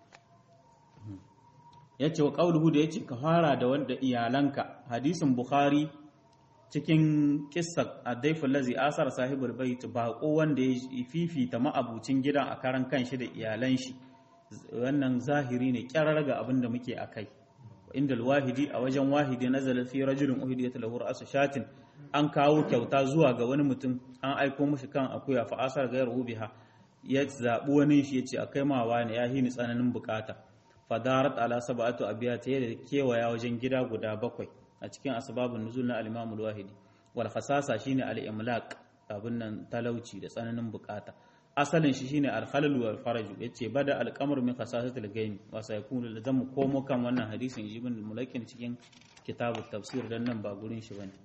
yace wa qauluhu da yace ka fara da wanda iyalanka hadisin bukhari cikin kissa adaifu lazi asar sahibul bait bako wanda ya fifita ma'abucin gidan a karan kanshi da iyalan shi wannan zahiri ne kyarar ga abin da muke akai inda alwahidi a wajen wahidi nazala fi rajulin uhidiyat lahu ra'su shatin an kawo kyauta zuwa ga wani mutum an aiko mishi kan akuya fa asar gairu biha ya zabi wani shi yace akai ma wani ya hini tsananin bukata fadarat ala sab'atu abiyat ya kewaya wajen gida guda bakwai a cikin asbabun nuzul na al-imam al-wahidi wal khasasa shine al-imlaq abin nan talauci da tsananin bukata asalin shi shine al-khalal wal faraju yace bada al-qamar min khasasatil ghaim wa sayakunu da zamu komo kan wannan hadisin ibn al-mulakin cikin kitabut tafsir dan nan ba gurin shi bane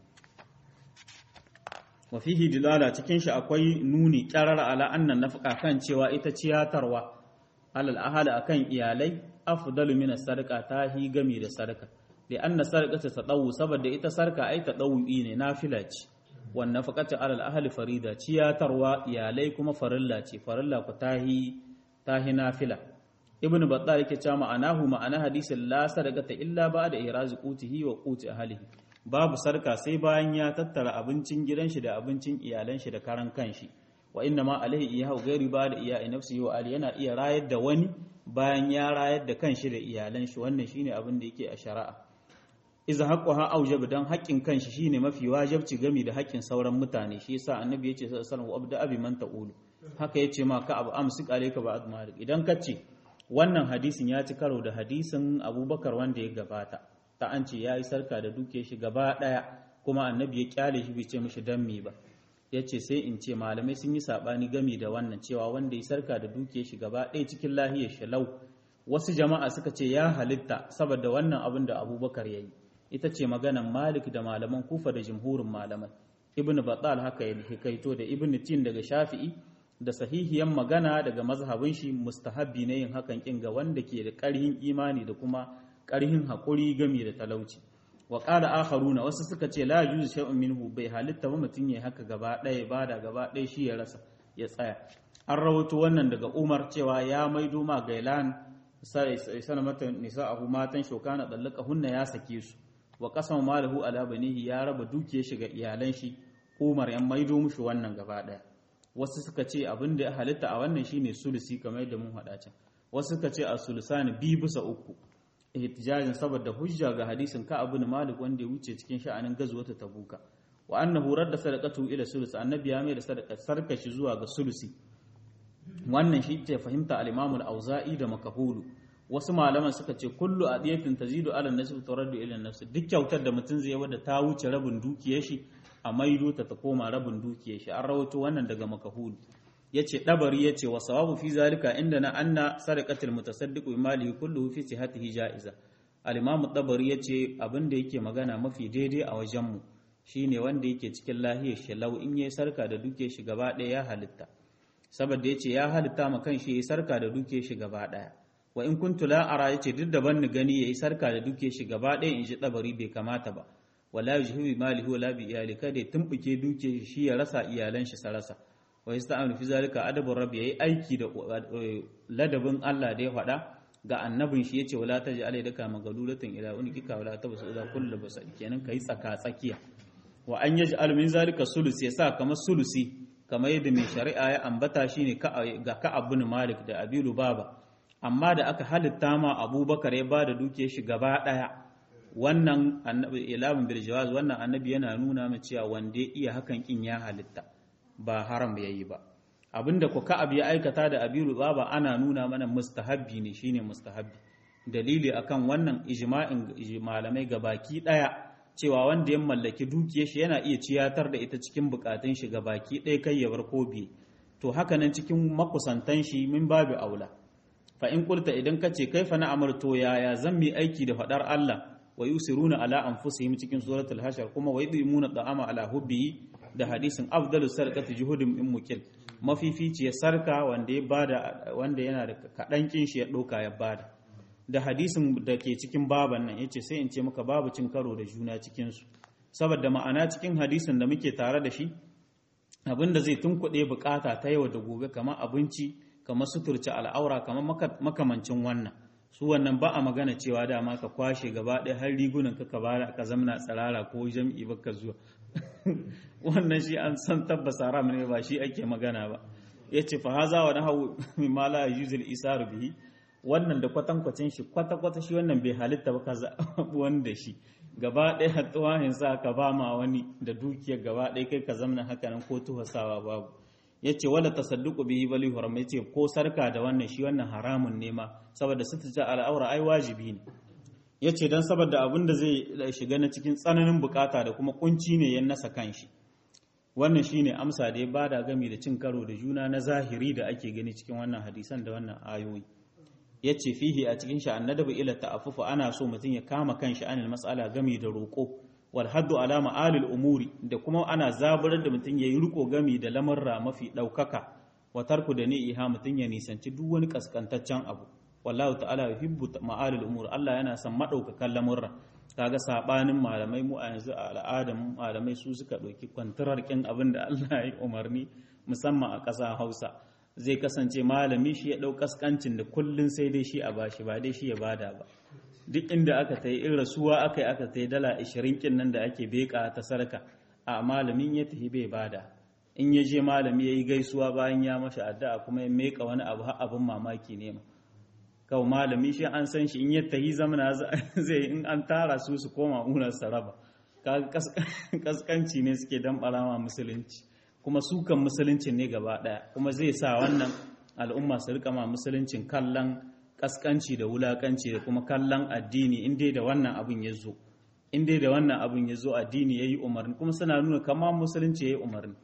wa fihi dilala cikin shi akwai nuni qarar ala annan nafqa kan cewa ita ciyatarwa alal ahli akan iyalai afdalu min as-sadaqa tahi gami da sadaka li anna sadaqata tadawu saboda ita sarka ai tadawi ne nafila ce wannan faƙacin alal ahali farida ciyatarwa iyalai kuma farilla ce farilla ku tahi tahi nafila ibnu battal yake cewa ma'anahu ma'ana hadisin la sadaqata illa ba'da irazi qutihi wa quti ahlihi babu sarka sai bayan ya tattara abincin gidan shi da abincin iyalan shi da karan kanshi wa inna ma alaihi iyahu ghairi ba'da iya'i nafsihi wa ali yana iya rayar da wani bayan ya rayar da kanshi da iyalan shi wannan shine abin da yake a shari'a iza haqquha aujab dan haƙƙin kanshi shine mafi wajibci gami da haƙƙin sauran mutane shi yasa annabi yace sallallahu alaihi wasallam abda abi man ta'ulu haka yace ma ka abu amsik alayka ba'd malik idan kace wannan hadisin ya ci karo da hadisin abubakar wanda ya gabata ta an ce yayi sarka da duke shi gaba daya kuma annabi ya kyale shi bai ce mishi dan me ba yace sai in ce malamai sun yi sabani gami da wannan cewa wanda ya sarka da duke shi gaba ɗaya cikin lahiyar shalau wasu jama'a suka ce ya halitta saboda wannan abin da abubakar ya yi ita ce maganan malik da malaman kufa da jimhurin malamai ibn batal haka ya hikaito da ibn tin daga shafi'i da sahihiyan magana daga mazhabin shi mustahabbi ne yin hakan kin ga wanda ke da ƙarhin imani da kuma ƙarhin haƙuri gami da talauci wa qala akharuna wasu suka ce la yuzu shay'un minhu bai halitta ba mutun yayi haka gaba ɗaya bada gaba ɗaya shi ya rasa ya tsaya an rawaito wannan daga Umar cewa ya maido ma gailan sai sana mata nisa'ahu matan shokana dallaka hunna ya sake su wa qasama malahu ala banihi ya raba dukiyar shi ga iyalan shi Umar ya maido mushi wannan gaba ɗaya wasu suka ce abin da ya halitta a wannan shine sulusi kamar yadda mun haɗa can wasu suka ce a sulusani bi bisa uku ihtijajin saboda hujja ga hadisin ka ibn malik wanda ya wuce cikin sha'anin gazwata tabuka wa annahu radda sadaqatu ila sulus annabi ya mai da sadaqa sarkashi zuwa ga sulusi wannan shi ce fahimta al-imam al-auza'i da makahulu wasu malaman suka ce kullu adiyatin tazidu ala nasb turaddu ila nafs duk kyautar da mutum zai wadda ta wuce rabin dukiyar shi a maido ta ta koma rabin dukiyar shi an rawaito wannan daga makahulu yace dabari yace wa sawabu fi zalika inda na anna sadaqatul mutasaddiq bi malihi kulluhu fi sihhatihi ja'iza al-imam dabari yace abin da yake magana mafi daidai a wajen mu shine wanda yake cikin lahiyar shi lau in yayi sarka da duke shi gaba ɗaya ya halitta saboda yace ya halitta ma kan shi yayi sarka da duke shi gaba ɗaya wa in kuntu la ara yace duk da ban ni gani yayi sarka da duke shi gaba ɗaya in ji dabari bai kamata ba wala yujhibu malihi wala bi iyali kada ya tumbuke duke shi ya rasa iyalan shi sarasa wa yasta'anu fi zalika adabur rabbi yayi aiki da ladabin Allah da ya faɗa ga annabin shi yace wala taj'al yadaka magalulatan ila unikika wala tabsu ila kullu basal kenan kai tsaka tsakiya wa an yaj'al min zalika sulus yasa kamar sulusi kamar yadda mai shari'a ya ambata shine ga ka ibn malik da abilu baba amma da aka halitta ma abubakar ya bada dukiyar shi gaba daya wannan annabi ilamin bil jawaz wannan annabi yana nuna mu cewa wanda ya iya hakan kin ya halitta ba haram yayi ba abinda ku ka'ab ya aikata da abilu baba ana nuna mana mustahabbi ne shine mustahabbi dalili akan wannan ijma'in malamai gabaki daya cewa wanda ya mallaki dukiyar shi yana iya ciyatar da ita cikin bukatun shi baki ɗaya kai ya bar ko biye to haka nan cikin makusantan shi min babu aula fa in kulta idan ka ce kaifa na amarto yaya zan mi aiki da fadar Allah wa yusiruna ala anfusihim cikin suratul hashar kuma wa yudimuna da'ama ala hubbi da hadisin afdalu sarqati juhudin in mukil mafifici ya sarka wanda ya bada wanda yana da kadan kin shi ya doka ya bada da hadisin da ke cikin baban nan yace sai in ce maka babu cin karo da juna cikin su saboda ma'ana cikin hadisin da muke tare da shi abinda zai tunkuɗe bukata ta yau da gobe kamar abinci kamar suturci al'aura kamar makamancin wannan su wannan ba a magana cewa dama ka kwashe gaba ɗaya har rigunan ka bara ka zamna tsirara ko jam'i baka zuwa wannan shi an san tabbas haram ne ba shi ake magana ba yace fa haza wa nahu mimma la yuzil isaru bihi wannan da kwatankwacin shi kwata-kwata shi wannan bai halitta ba ka wanda shi gaba ɗaya hatsuwahin sa ka ba ma wani da dukiyar gaba ɗaya kai ka zamna haka nan ko tuhasawa babu ya ce wala tasadduqu bihi bali haram ya ce ko sarka da wannan shi wannan haramun ne ma saboda ta al'aura ai wajibi ne ya ce don saboda abin da zai shiga na cikin tsananin bukata da kuma kunci ne ya nasa kanshi wannan shine amsa da ya bada gami da cin karo da juna na zahiri da ake gani cikin wannan hadisan da wannan ayoyi ya ce fihi a cikin shi annadabu ila ta'affufu ana so mutum ya kama kanshi anil mas'ala gami da roƙo wal haddu ala ma'alil umuri da kuma ana zaburar da mutum yayi riko gami da lamarra mafi ɗaukaka wa tarku da ni'iha mutum ya nisanci duk wani kaskantaccen abu wallahu ta'ala yuhibbu ma'alil umur Allah yana son madaukakan lamurra kaga sabanin malamai mu a yanzu a al'adar malamai su suka ɗauki kwantarar kin abin da Allah ya umarni musamman a ƙasa Hausa zai kasance malami shi ya ɗau kaskancin da kullun sai dai shi a bashi ba dai shi ya bada ba duk inda aka ta yi in rasuwa aka yi aka ta yi dala ashirin kin nan da ake beka ta sarka a malamin ya tafi bai bada in ya je malami ya yi gaisuwa bayan ya mashi addu'a kuma ya meka wani abu har abin mamaki ne ma kawai malami shi an san shi in ya tahi zamana zai in an tara su su koma unar saraba kaga kaskanci ne suke dan barama musulunci kuma sukan musuluncin ne gaba daya kuma zai sa wannan al'umma su rika ma musuluncin kallon kaskanci da wulakanci da kuma kallon addini in dai da wannan abin ya zo in dai da wannan abin ya zo addini ya yi umarni kuma suna nuna kama musulunci ya yi umarni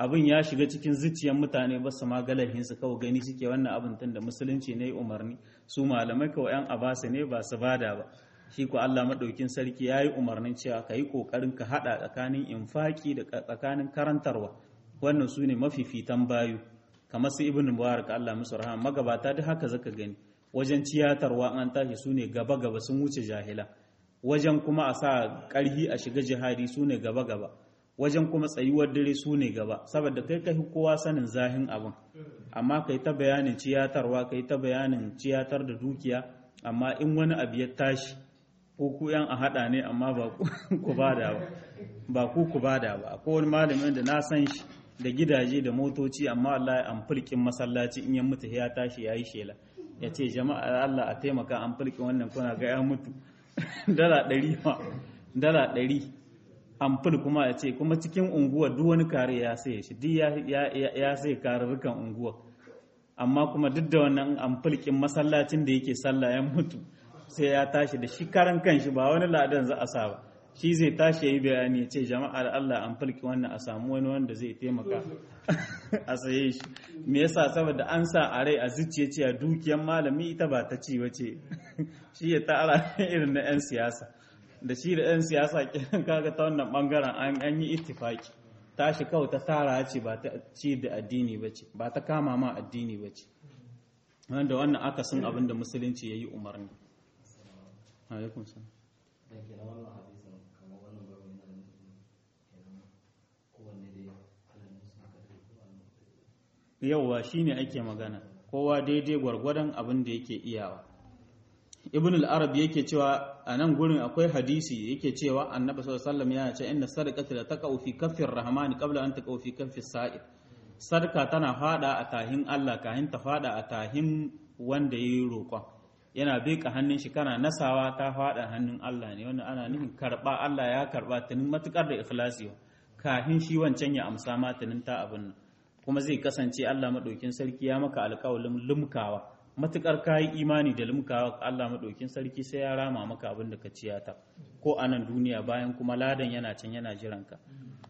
abin ya shiga cikin zuciyar mutane ba su magalahin su kawai gani suke wannan abin tun da musulunci ne umarni su malamai kawai yan abasa ne ba su bada ba shi ko Allah madaukin sarki yayi umarnin cewa ka yi kokarin ka hada tsakanin infaki da tsakanin karantarwa wannan su ne mafifitan bayu kamar su ibn mubarak Allah musu rahama magabata duk haka zaka gani wajen ciyatarwa an tashi su ne gaba gaba sun wuce jahila wajen kuma a sa karhi a shiga jihadi su ne gaba gaba wajen kuma tsayuwar dare su ne gaba saboda kai kai kowa sanin zahin abin amma kai ta bayanin ciyatarwa kai ta bayanin ciyatar da dukiya amma in wani abu ya tashi ko ku yan a hada ne amma ba ku bada ba ba ku ku bada ba akwai wani malamin da na san shi da gidaje da motoci amma Allah ya amfulkin masallaci in ya mutu ya tashi yayi shela ya ce jama'a Allah a taimaka amfulkin wannan kuna ga ya mutu dala ɗari ma dala ɗari amful kuma ya ce kuma cikin unguwa duk wani kare ya sai shi duk ya sai karurrukan unguwa amma kuma duk da wannan amfulkin masallacin da yake sallah ya mutu sai ya tashi da shi karan kanshi ba wani ladan za a sa ba shi zai tashi ya yi bayani ya ce jama'a da Allah an fulki wannan a samu wani wanda zai taimaka a saye shi me yasa saboda an sa a rai a zuciya cewa dukiyar malami ita ba ta ci wace shi ya tara irin na 'yan siyasa da shi da 'yan siyasa kiran kaga ta wannan bangaren an yi ittifaki tashi kawai ta tara ce ba ta ci da addini ba ce ba ta kama ma addini ba ce wanda wannan akasin abin da musulunci ya yi umarni alaikum salam yauwa shine ake magana kowa daidai gwargwadon abin da yake iyawa ibn al-arab yake cewa a nan gurin akwai hadisi yake cewa annabi sallallahu alaihi wasallam yana ce inna sadaqata la taqau fi kaffir rahmani qabla an taqau fi kaffis sa'id sadaka tana fada a tahin Allah kahin ta fada a tahin wanda yayi roƙon yana beka hannun shi kana nasawa ta fada hannun Allah ne wannan ana nufin karba Allah ya karba tunin matukar da ikhlasi kahin shi wancan ya amsa ma tunin ta abin nan kuma zai kasance Allah maɗaukin sarki ya maka alƙawalin lumkawa matukar kayi imani da lumkawa Allah maɗaukin sarki sai ya rama maka abin da ka ciyata ko a nan duniya bayan kuma ladan yana can yana jiran ka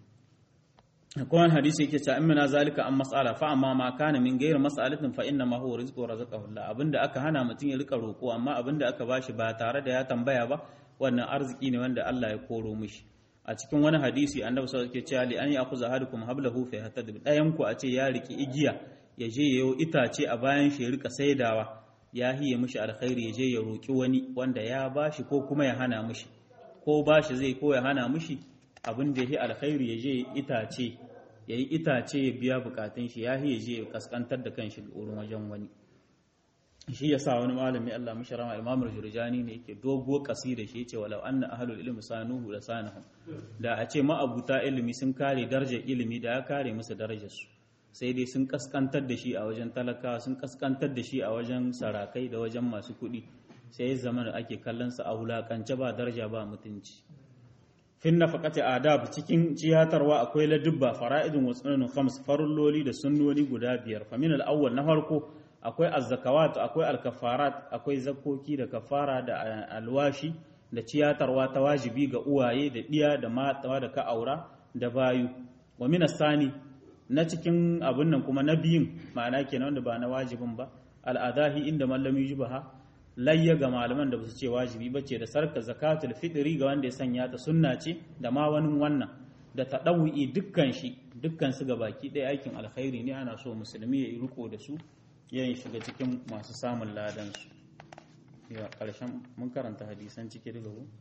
kuma hadisi yake cewa in zalika an mas'ala fa amma ma kana min ghayr mas'alatin fa inna ma huwa rizqu razaqahu Allah abinda aka hana mutum ya rika roko amma abinda aka bashi ba tare da ya tambaya ba wannan arziki ne wanda Allah ya koro mishi a cikin wani hadisi annabi sallallahu alaihi wasallam cewa li an yakhudha ahadukum hablahu fa yahtadib dayan ku a ce ya riki igiya ya je yayo itace a bayan shi rika saidawa ya hiye mishi alkhairi ya je ya roki wani wanda ya bashi ko kuma ya hana mishi ko bashi zai ko ya hana mishi abin da ya alkhairi ya je itace ya yi itace ya biya bukatun shi ya hiye je ya kaskantar da kanshi wurin wajen wani shi ya sa wani malami Allah mishi rama imamul jurjani ne yake dogo kasida shi yace walau anna ahlul ilmi sanuhu la sanahum da a ce ma'abuta ilimi sun kare darajar ilimi da ya kare musu darajar su sai dai sun kaskantar da shi a wajen talakawa sun kaskantar da shi a wajen sarakai da wajen masu kuɗi sai ya zama da ake kallon sa a wulakance ba daraja ba mutunci fin nafaqati adab cikin ciyatarwa akwai ladubba fara'idun wa sunnun khams farulloli da sunnoni guda biyar famin al-awwal na farko akwai azzakawat akwai alkafarat akwai zakoki da kafara da alwashi da ciyatarwa ta wajibi ga uwaye da ɗiya da matawa da ka aura da bayu wa min sani na cikin abun nan kuma na biyun ma'ana kenan wanda ba na wajibin ba al'adahi inda mallami yubaha layya ga malaman da basu ce wajibi bace da sarka zakatul fitri ga wanda ya sanya ta sunna ce da ma wani wannan da tadawwi dukkan shi dukkan su ga baki ɗaya aikin alkhairi ne ana so musulmi ya yi riko da su yayin shiga cikin masu samun ladansu ya ƙarshen mun karanta hadisan ciki daga ku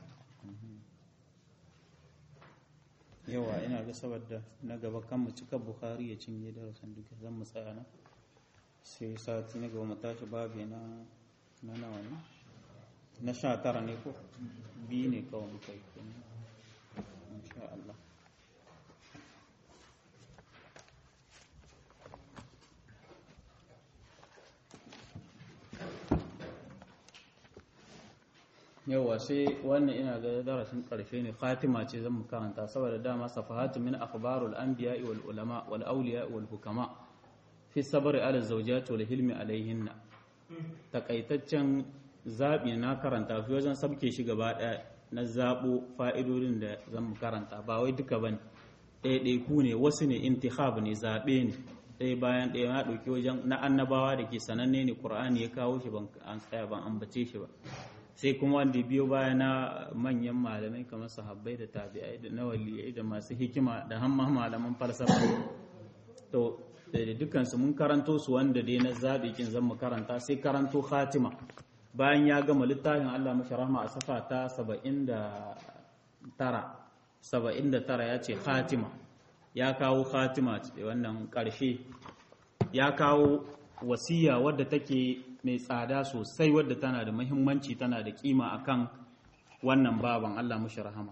yawa ina ga saboda na gaba kan mu cika bukhari ya cinye darasin duka zan mu tsaya na sai sati na gaba mu tashi babu na na nawa ne na sha tara ne ko biyu ne kawai muka yi insha Allah yawa sai wannan ina ga darasin karshe ne fatima ce zan mu karanta saboda dama safahatu min akhbarul anbiya wal ulama wal awliya wal hukama fi sabr ala zawjat wal hilmi alaihinna takaitaccen zabi na karanta fi wajen sabke shi gaba daya na zabo fa'idodin da zan mu karanta ba wai duka bane ɗaiɗaiku ne wasu ne intihab ne zaɓe ne ɗaya bayan ɗaya na ɗauki wajen na annabawa da ke sananne ne ƙur'ani ya kawo shi ban an tsaya ban ambace shi ba sai kuma wanda biyo baya na manyan malamai kamar sahabbai da tabi'ai da na waliyai da masu hikima da hamma malaman falsafa to da dukansu mun karanto su wanda dai na zaɓi kin zan mu karanta sai karanto khatima bayan ya gama littafin Allah mashi rahma a safa ta 79 79 ya ce khatima ya kawo khatima wannan ƙarshe ya kawo wasiya wadda take mai tsada sosai wadda tana da muhimmanci tana da kima akan wannan baban Allah mashi rahama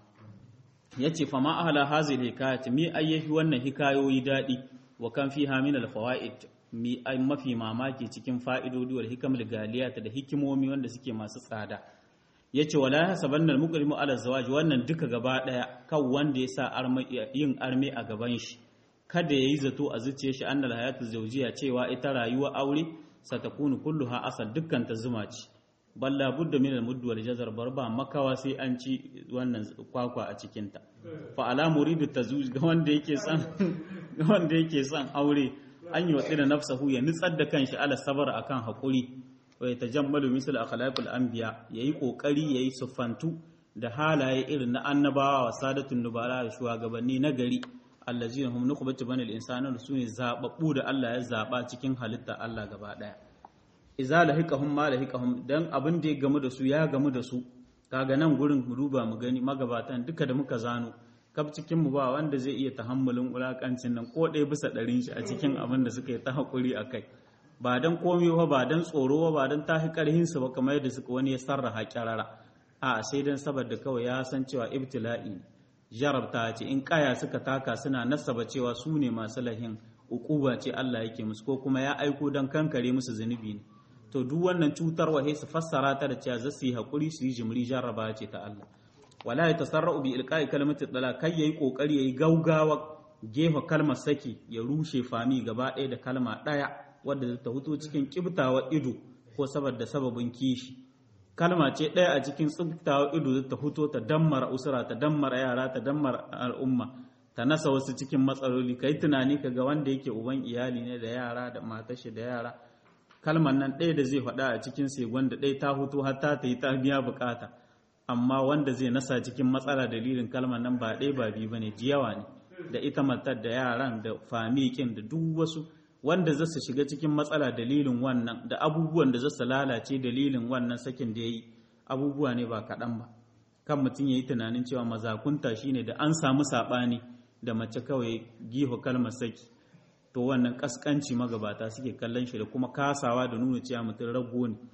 yace fa ma ahla hazil hikayat mi ayyahi wannan hikayoyi dadi wa kan fiha min al fawaid mi ay mafi mamaki cikin fa'idodi wal hikam galiyat da hikimomi wanda suke masu tsada yace wala hasabanna al muqrimu ala zawaj wannan duka gaba daya kan wanda ya sa yin arme a gaban shi kada yayi zato a zuciyar shi annal hayatu zawjiya cewa ita rayuwa aure satakunu kulluha asal dukkan ta zuma ce balla budda min al-mudd wal jazar barba makawa sai an ci wannan kwakwa a cikin ta fa ala muridu tazuj ga wanda yake son ga wanda yake son aure an yi wadda nafsahu ya nutsar da kanshi ala sabar akan hakuri wa yatajammalu misal akhlaqul anbiya yayi kokari yayi sufantu da halaye irin na annabawa wa sadatun nubala da shugabanni na gari allazina hum nuqbatu banil insani sune zababbu da Allah ya zaba cikin halitta Allah gaba daya iza lahiqahum ma lahiqahum dan abin da ya gamu da su ya gamu da su kaga nan gurin mu duba mu gani magabatan duka da muka zano kaf cikin mu ba wanda zai iya tahammulin ulakancin nan ko ɗaya bisa ɗarin shi a cikin abin da suka yi ta hakuri akai ba dan komai ba ba dan tsoro ba dan tahi karhin su ba kamar yadda suka wani ya sarraha kyarara a sai dan saboda kawai ya san cewa ibtila'i jarabta ce in kaya suka taka suna nasaba cewa su ne masu lahin ukuba ce Allah yake musu ko kuma ya aiko dan kankare musu zunubi ne to duk wannan cutarwa sai su fassara ta da cewa za su yi hakuri su yi jimri jarraba ce ta Allah wala ya tasarra'u bi ilqa'i kalimati dala kai yayi kokari yayi gaugawa gefa kalmar saki ya rushe fami gaba ɗaya da kalma ɗaya wadda ta huto cikin kibtawa ido ko saboda sababin kishi kalma ce ɗaya a cikin tsibtawa ido ta huto ta dammara usura ta dammara yara ta dammara al'umma ta nasa wasu cikin matsaloli kai tunani ka ga wanda yake uban iyali ne da yara da matashi da yara kalmar nan ɗaya da zai faɗa a cikin segon da ɗaya ta hutu har ta ta yi ta biya bukata amma wanda zai nasa cikin matsala dalilin kalmar nan ba ɗaya ba biyu bane jiyawa ne da ita matar da yaran da famikin da duk wasu wanda za su shiga cikin matsala dalilin wannan da abubuwan da za su lalace dalilin wannan sakin da ya yi abubuwa ne ba kaɗan ba kan mutum ya yi tunanin cewa mazakunta shine da an samu saɓani da mace kawai giho kalmar saki to wannan kaskanci magabata suke kallon shi da kuma kasawa da nuna cewa mutum rago ne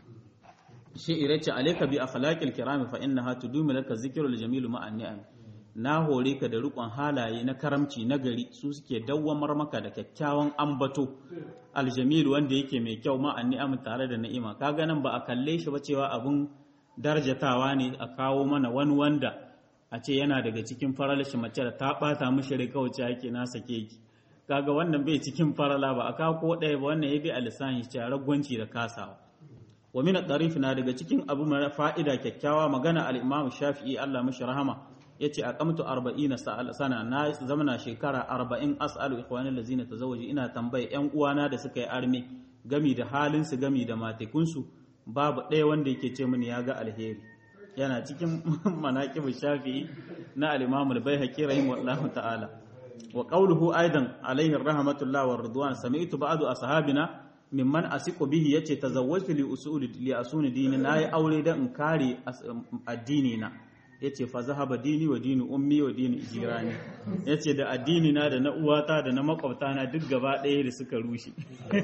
shi irace alayka bi akhlaqil kirami fa innaha tudumu laka zikrul jamilu ma'an ni'am na hore ka da rikon halaye na karamci na gari su suke dawwamar maka da kyakkyawan ambato aljamil wanda yake mai kyau ma'an ni'am tare da ni'ima kaga nan ba a kalle shi ba cewa abun darjatawa ne a kawo mana wani wanda a ce yana daga cikin faralashi mace da ta bata mishi rai kawai yake na sake ki kaga wannan bai cikin farala ba a kawo ko ɗaya ba wannan ya bi a lissanin shi ragwanci da kasawa wa min at na daga cikin abu mara fa'ida kyakkyawa magana al-Imam Shafi'i Allah mishi rahama yace aqamtu 40 sana na zamana shekara 40 as'alu ikhwani allazina tazawwaju ina tambaye yan uwana da suka yi arme gami da halin su gami da matekun su babu ɗaya wanda yake ce mini ya ga alheri yana cikin manaqib Shafi'i na al-Imam al-Baihaqi rahimahullahu ta'ala wa qawluhu aidan alayhi rahmatullah wa ridwan sami'tu ba'du ashabina mimman asiqu bihi yace tazawwajtu li usuli li asuni dini nayi aure dan in kare addini na yace fa zahaba dini wa dini ummi wa dini jirani yace da addini na da na uwata da na makwabta na duk gaba ɗaya da suka rushe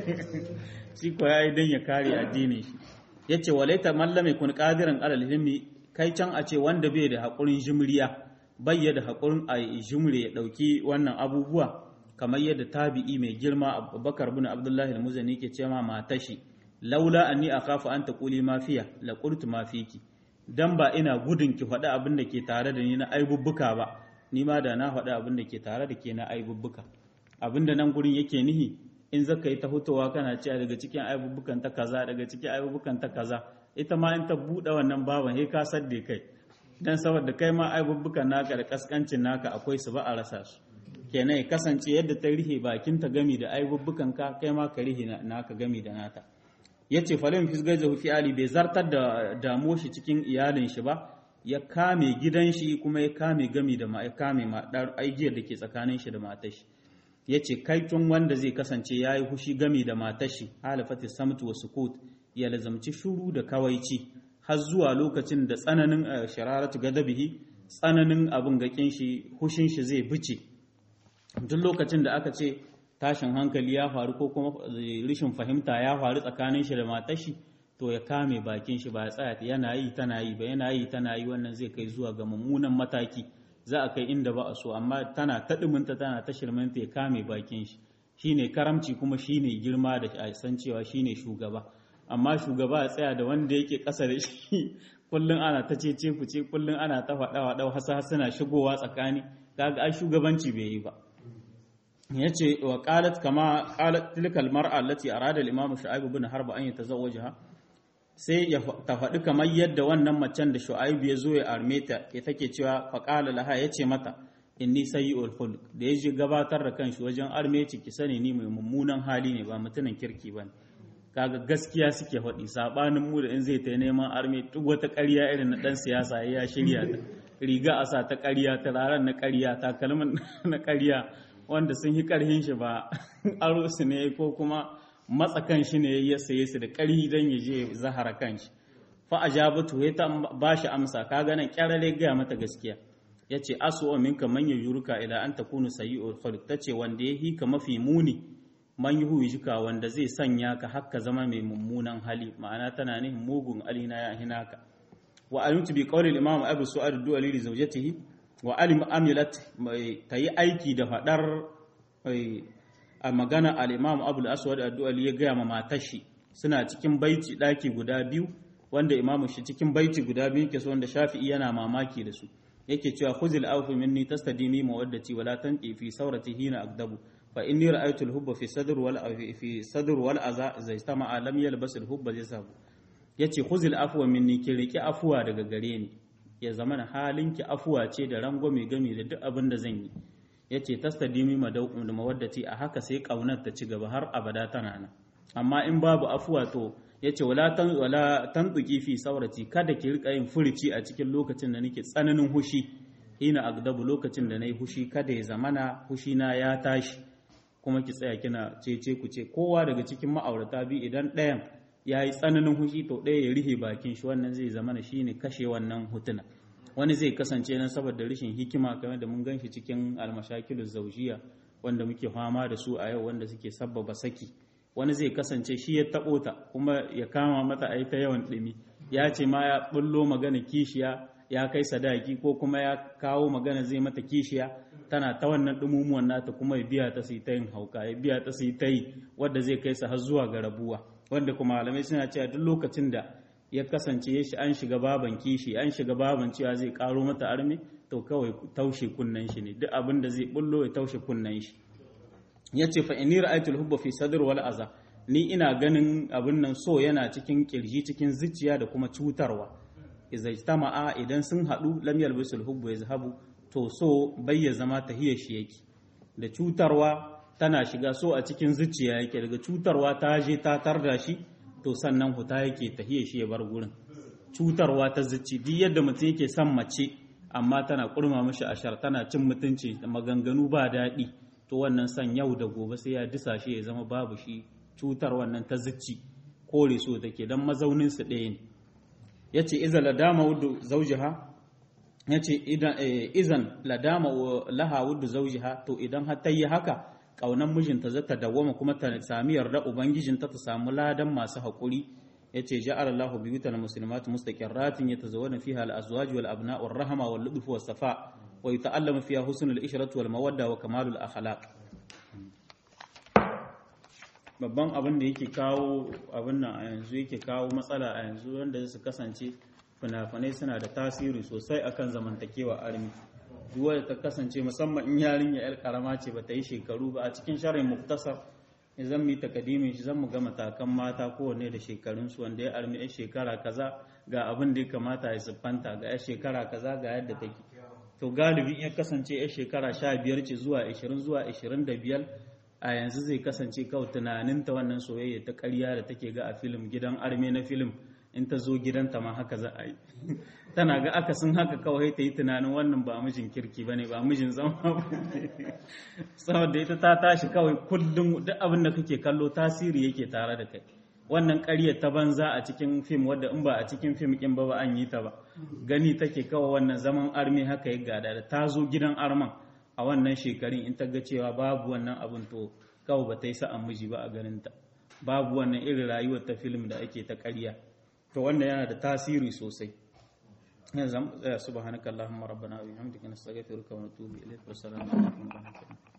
shi ko yayi dan ya kare addinin shi yace walaita mallame kun qadiran alal hilmi kai can a ce wanda bai da hakurin jimriya bai da hakurin a jimre ya dauki wannan abubuwa kamar yadda tabi'i mai girma abubakar bin abdullahi al-muzani ke ce ma matashi laula anni akhafu an taquli ma fiya la qultu ma fiki dan ba ina gudun ki faɗi abin da ke tare da ni na aibubbuka ba ni ma da na faɗi abin da ke tare da ke na aibubbuka abin da nan gurin yake nihi in zaka yi ta hutowa kana cewa daga cikin aibubbukan ta kaza daga cikin aibubbukan ta kaza ita ma in ta buɗe wannan baban sai ka sadde kai dan saboda kai ma aibubbukan naka da kaskancin naka akwai su ba a rasa su kenan ya kasance yadda ta rihe bakin ta gami da aibubbukan ka kai ma ka rihe naka gami da nata yace falim fisgajahu fi ali bai zartar da damo shi cikin iyalin shi ba ya kame gidan shi kuma ya kame gami da ma ya kame ma aigiyar da ke tsakanin shi da matar shi yace kai tun wanda zai kasance yayi hushi gami da matar shi halafati samtu wa sukut ya lazamci shuru da kawaici har zuwa lokacin da tsananin shararatu gadabihi tsananin abin gakin shi hushin shi zai bice duk lokacin da aka ce tashin hankali ya faru ko kuma rishin fahimta ya faru tsakanin shi da matar shi to ya kame bakin shi ba ya tsaya yana yi tana yi ba yana yi tana yi wannan zai kai zuwa ga mummunan mataki za a kai inda ba a so amma tana ta duminta tana ta shirminta ya kame bakin shi shine karamci kuma shine girma da a san cewa shine shugaba amma shugaba ya tsaya da wanda yake ƙasa da shi kullum ana ta ce ce ce kullum ana ta faɗa wa ɗau hasa suna shigowa tsakani kaga ai shugabanci bai yi ba yace wa qalat kama qalat tilkal mar'a allati arada al-imam shu'aib ibn harb an yatazawwajaha sai ya ta faɗi kamar yadda wannan macen da shu'aib ya zo ya arme ta ya take cewa fa qala laha yace mata inni sayyi'ul khulq da yaje gabatar da kanshi wajen arme ci ki sani ni mai mummunan hali ne ba mutumin kirki bane kaga gaskiya suke faɗi sabanin mu da in zai ta neman arme duk wata ƙarya irin na ɗan siyasa ya shirya ta riga a sa ta ƙarya turaren na ƙarya takalmin na ƙarya wanda sun yi ƙarhin shi ba aro su ne ko kuma matsa kan shi ne ya saye su da ƙarhi don ya je zahara kan shi fa ajabatu ya ta ba shi amsa kaga nan kyarare gaya mata gaskiya ya ce asu minka man yuruka ila an takunu sayyi'ul khuluq tace wanda ya hika mafi muni man yi jika wanda zai sanya ka hakka zama mai mummunan hali ma'ana tana nihin mugun alina ya hinaka wa alimtu bi qawli al-imam abu su'ad du'ali li zawjatihi wa alim amilat tayi aiki da fadar a magana al-imam abu al-aswad ad-du'ali ya gaya ma matar shi suna cikin baiti daki guda biyu wanda imamu shi cikin baiti guda biyu yake so wanda shafi'i yana mamaki da su yake cewa khuzil afu minni tastadimi mawaddati wala tanqi fi sawrati hina agdabu fa inni ra'aytu al-hubba fi sadr wal fi sadr wal aza idza istama'a lam yalbas al-hubba yasabu yace khuzil afwa minni ki riki afuwa daga gare ni ya zamana halinki afuwa ce da rangwame game da duk abin da zan yi yace tastadimi madaukum da mawaddati a haka sai kaunar ta ci gaba har abada tana nan amma in babu afuwa to yace wala tan wala tantuki fi saurati kada ki rika yin furici a cikin lokacin da nake tsananin hushi ina agdabu lokacin da nayi hushi kada ya zamana hushi na ya tashi kuma ki tsaya kina cece ku ce kowa daga cikin ma'aurata bi idan ɗayan ya yi tsananin hushi to ɗaya ya rihe bakin shi wannan zai zama shi ne kashe wannan hutuna wani zai kasance nan saboda rashin hikima kamar da mun ganshi cikin almashakilu zaujiya wanda muke fama da su a yau wanda suke sabbaba saki wani zai kasance shi ya taɓo ta kuma ya kama mata a ta yawan ɗumi ya ce ma ya ɓullo magana kishiya ya kai sadaki ko kuma ya kawo magana zai mata kishiya tana ta wannan ɗumumuwan nata kuma ya biya ta su ta yin hauka ya biya ta su ta yi wadda zai kai su har zuwa ga rabuwa wanda kuma malamai suna cewa duk lokacin da ya kasance ya shi an shiga baban kishi an shiga baban cewa zai karo mata armi to kawai taushe kunnen shi ne duk abin da zai bullo ya taushe kunnen shi yace fa inni ra'aytul hubba fi sadr wal aza ni ina ganin abin nan so yana cikin kirji cikin zuciya da kuma cutarwa idza ijtama'a idan sun hadu lam yalbisul hubbu yazhabu to so bai ya zama tahiyar shi yake da cutarwa tana shiga so a cikin zuciya yake daga cutarwa ta je ta tarda shi to sannan huta yake tahiyar shi ya bar gurin cutarwa ta zuci duk yadda mutum yake son mace amma tana kurma mishi ashar tana cin mutunci da maganganu ba daɗi to wannan san yau da gobe sai ya disa shi ya zama babu shi cutar wannan ta zuci kore so take dan mazaunin su ɗaya ne yace iza ladama wudu zawjiha yace idan izan ladama laha wudu zawjiha to idan har ta yi haka kaunan mijinta zata dawwama kuma ta sami yarda ubangijinta ta samu ladan masu haƙuri yace ja'ala Allahu biyutal muslimat mustaqirratin yatazawwajna fiha al-azwaj wal abna' war rahma wal ludf was safa wa yata'allamu fiha husnul ishrati wal mawadda wa kamalul akhlaq babban abin da yake kawo abin nan a yanzu yake kawo matsala a yanzu wanda su kasance fina-finai suna da tasiri sosai akan zamantakewa armi duk wadda ta kasance musamman in yarinya yar karama ce ba ta yi shekaru ba a cikin sharin muktasar zan mu yi takadimin shi zan mu ga matakan mata kowanne da shekarunsu wanda ya armi yan shekara kaza ga abin da ya kamata ya siffanta ga yan shekara kaza ga yadda take to galibin ya kasance ya shekara sha biyar ce zuwa ashirin zuwa ashirin da biyar a yanzu zai kasance kawai tunaninta wannan soyayya ta ƙarya da take ga a filim gidan arme na filim in ta zo gidanta ma haka za a yi tana ga akasin haka kawai ta yi tunanin wannan ba mijin kirki ba ne ba mijin zama ba saboda ita ta tashi kawai kullum duk abin da kake kallo tasiri yake tare da kai wannan ƙaryar ta banza a cikin fim wadda in ba a cikin fim kin ba ba an yi ta ba gani take kawai wannan zaman arme haka ya gada da ta zo gidan arman a wannan shekarun in ta ga cewa babu wannan abin to kawai ba ta yi sa'an miji ba a ganinta babu wannan irin rayuwar ta film da ake ta ƙarya to wannan yana da tasiri sosai yanzu subhanakallahumma rabbana wa bihamdika nastaghfiruka wa natubu ilayk wa assalamu alaikum wa rahmatullahi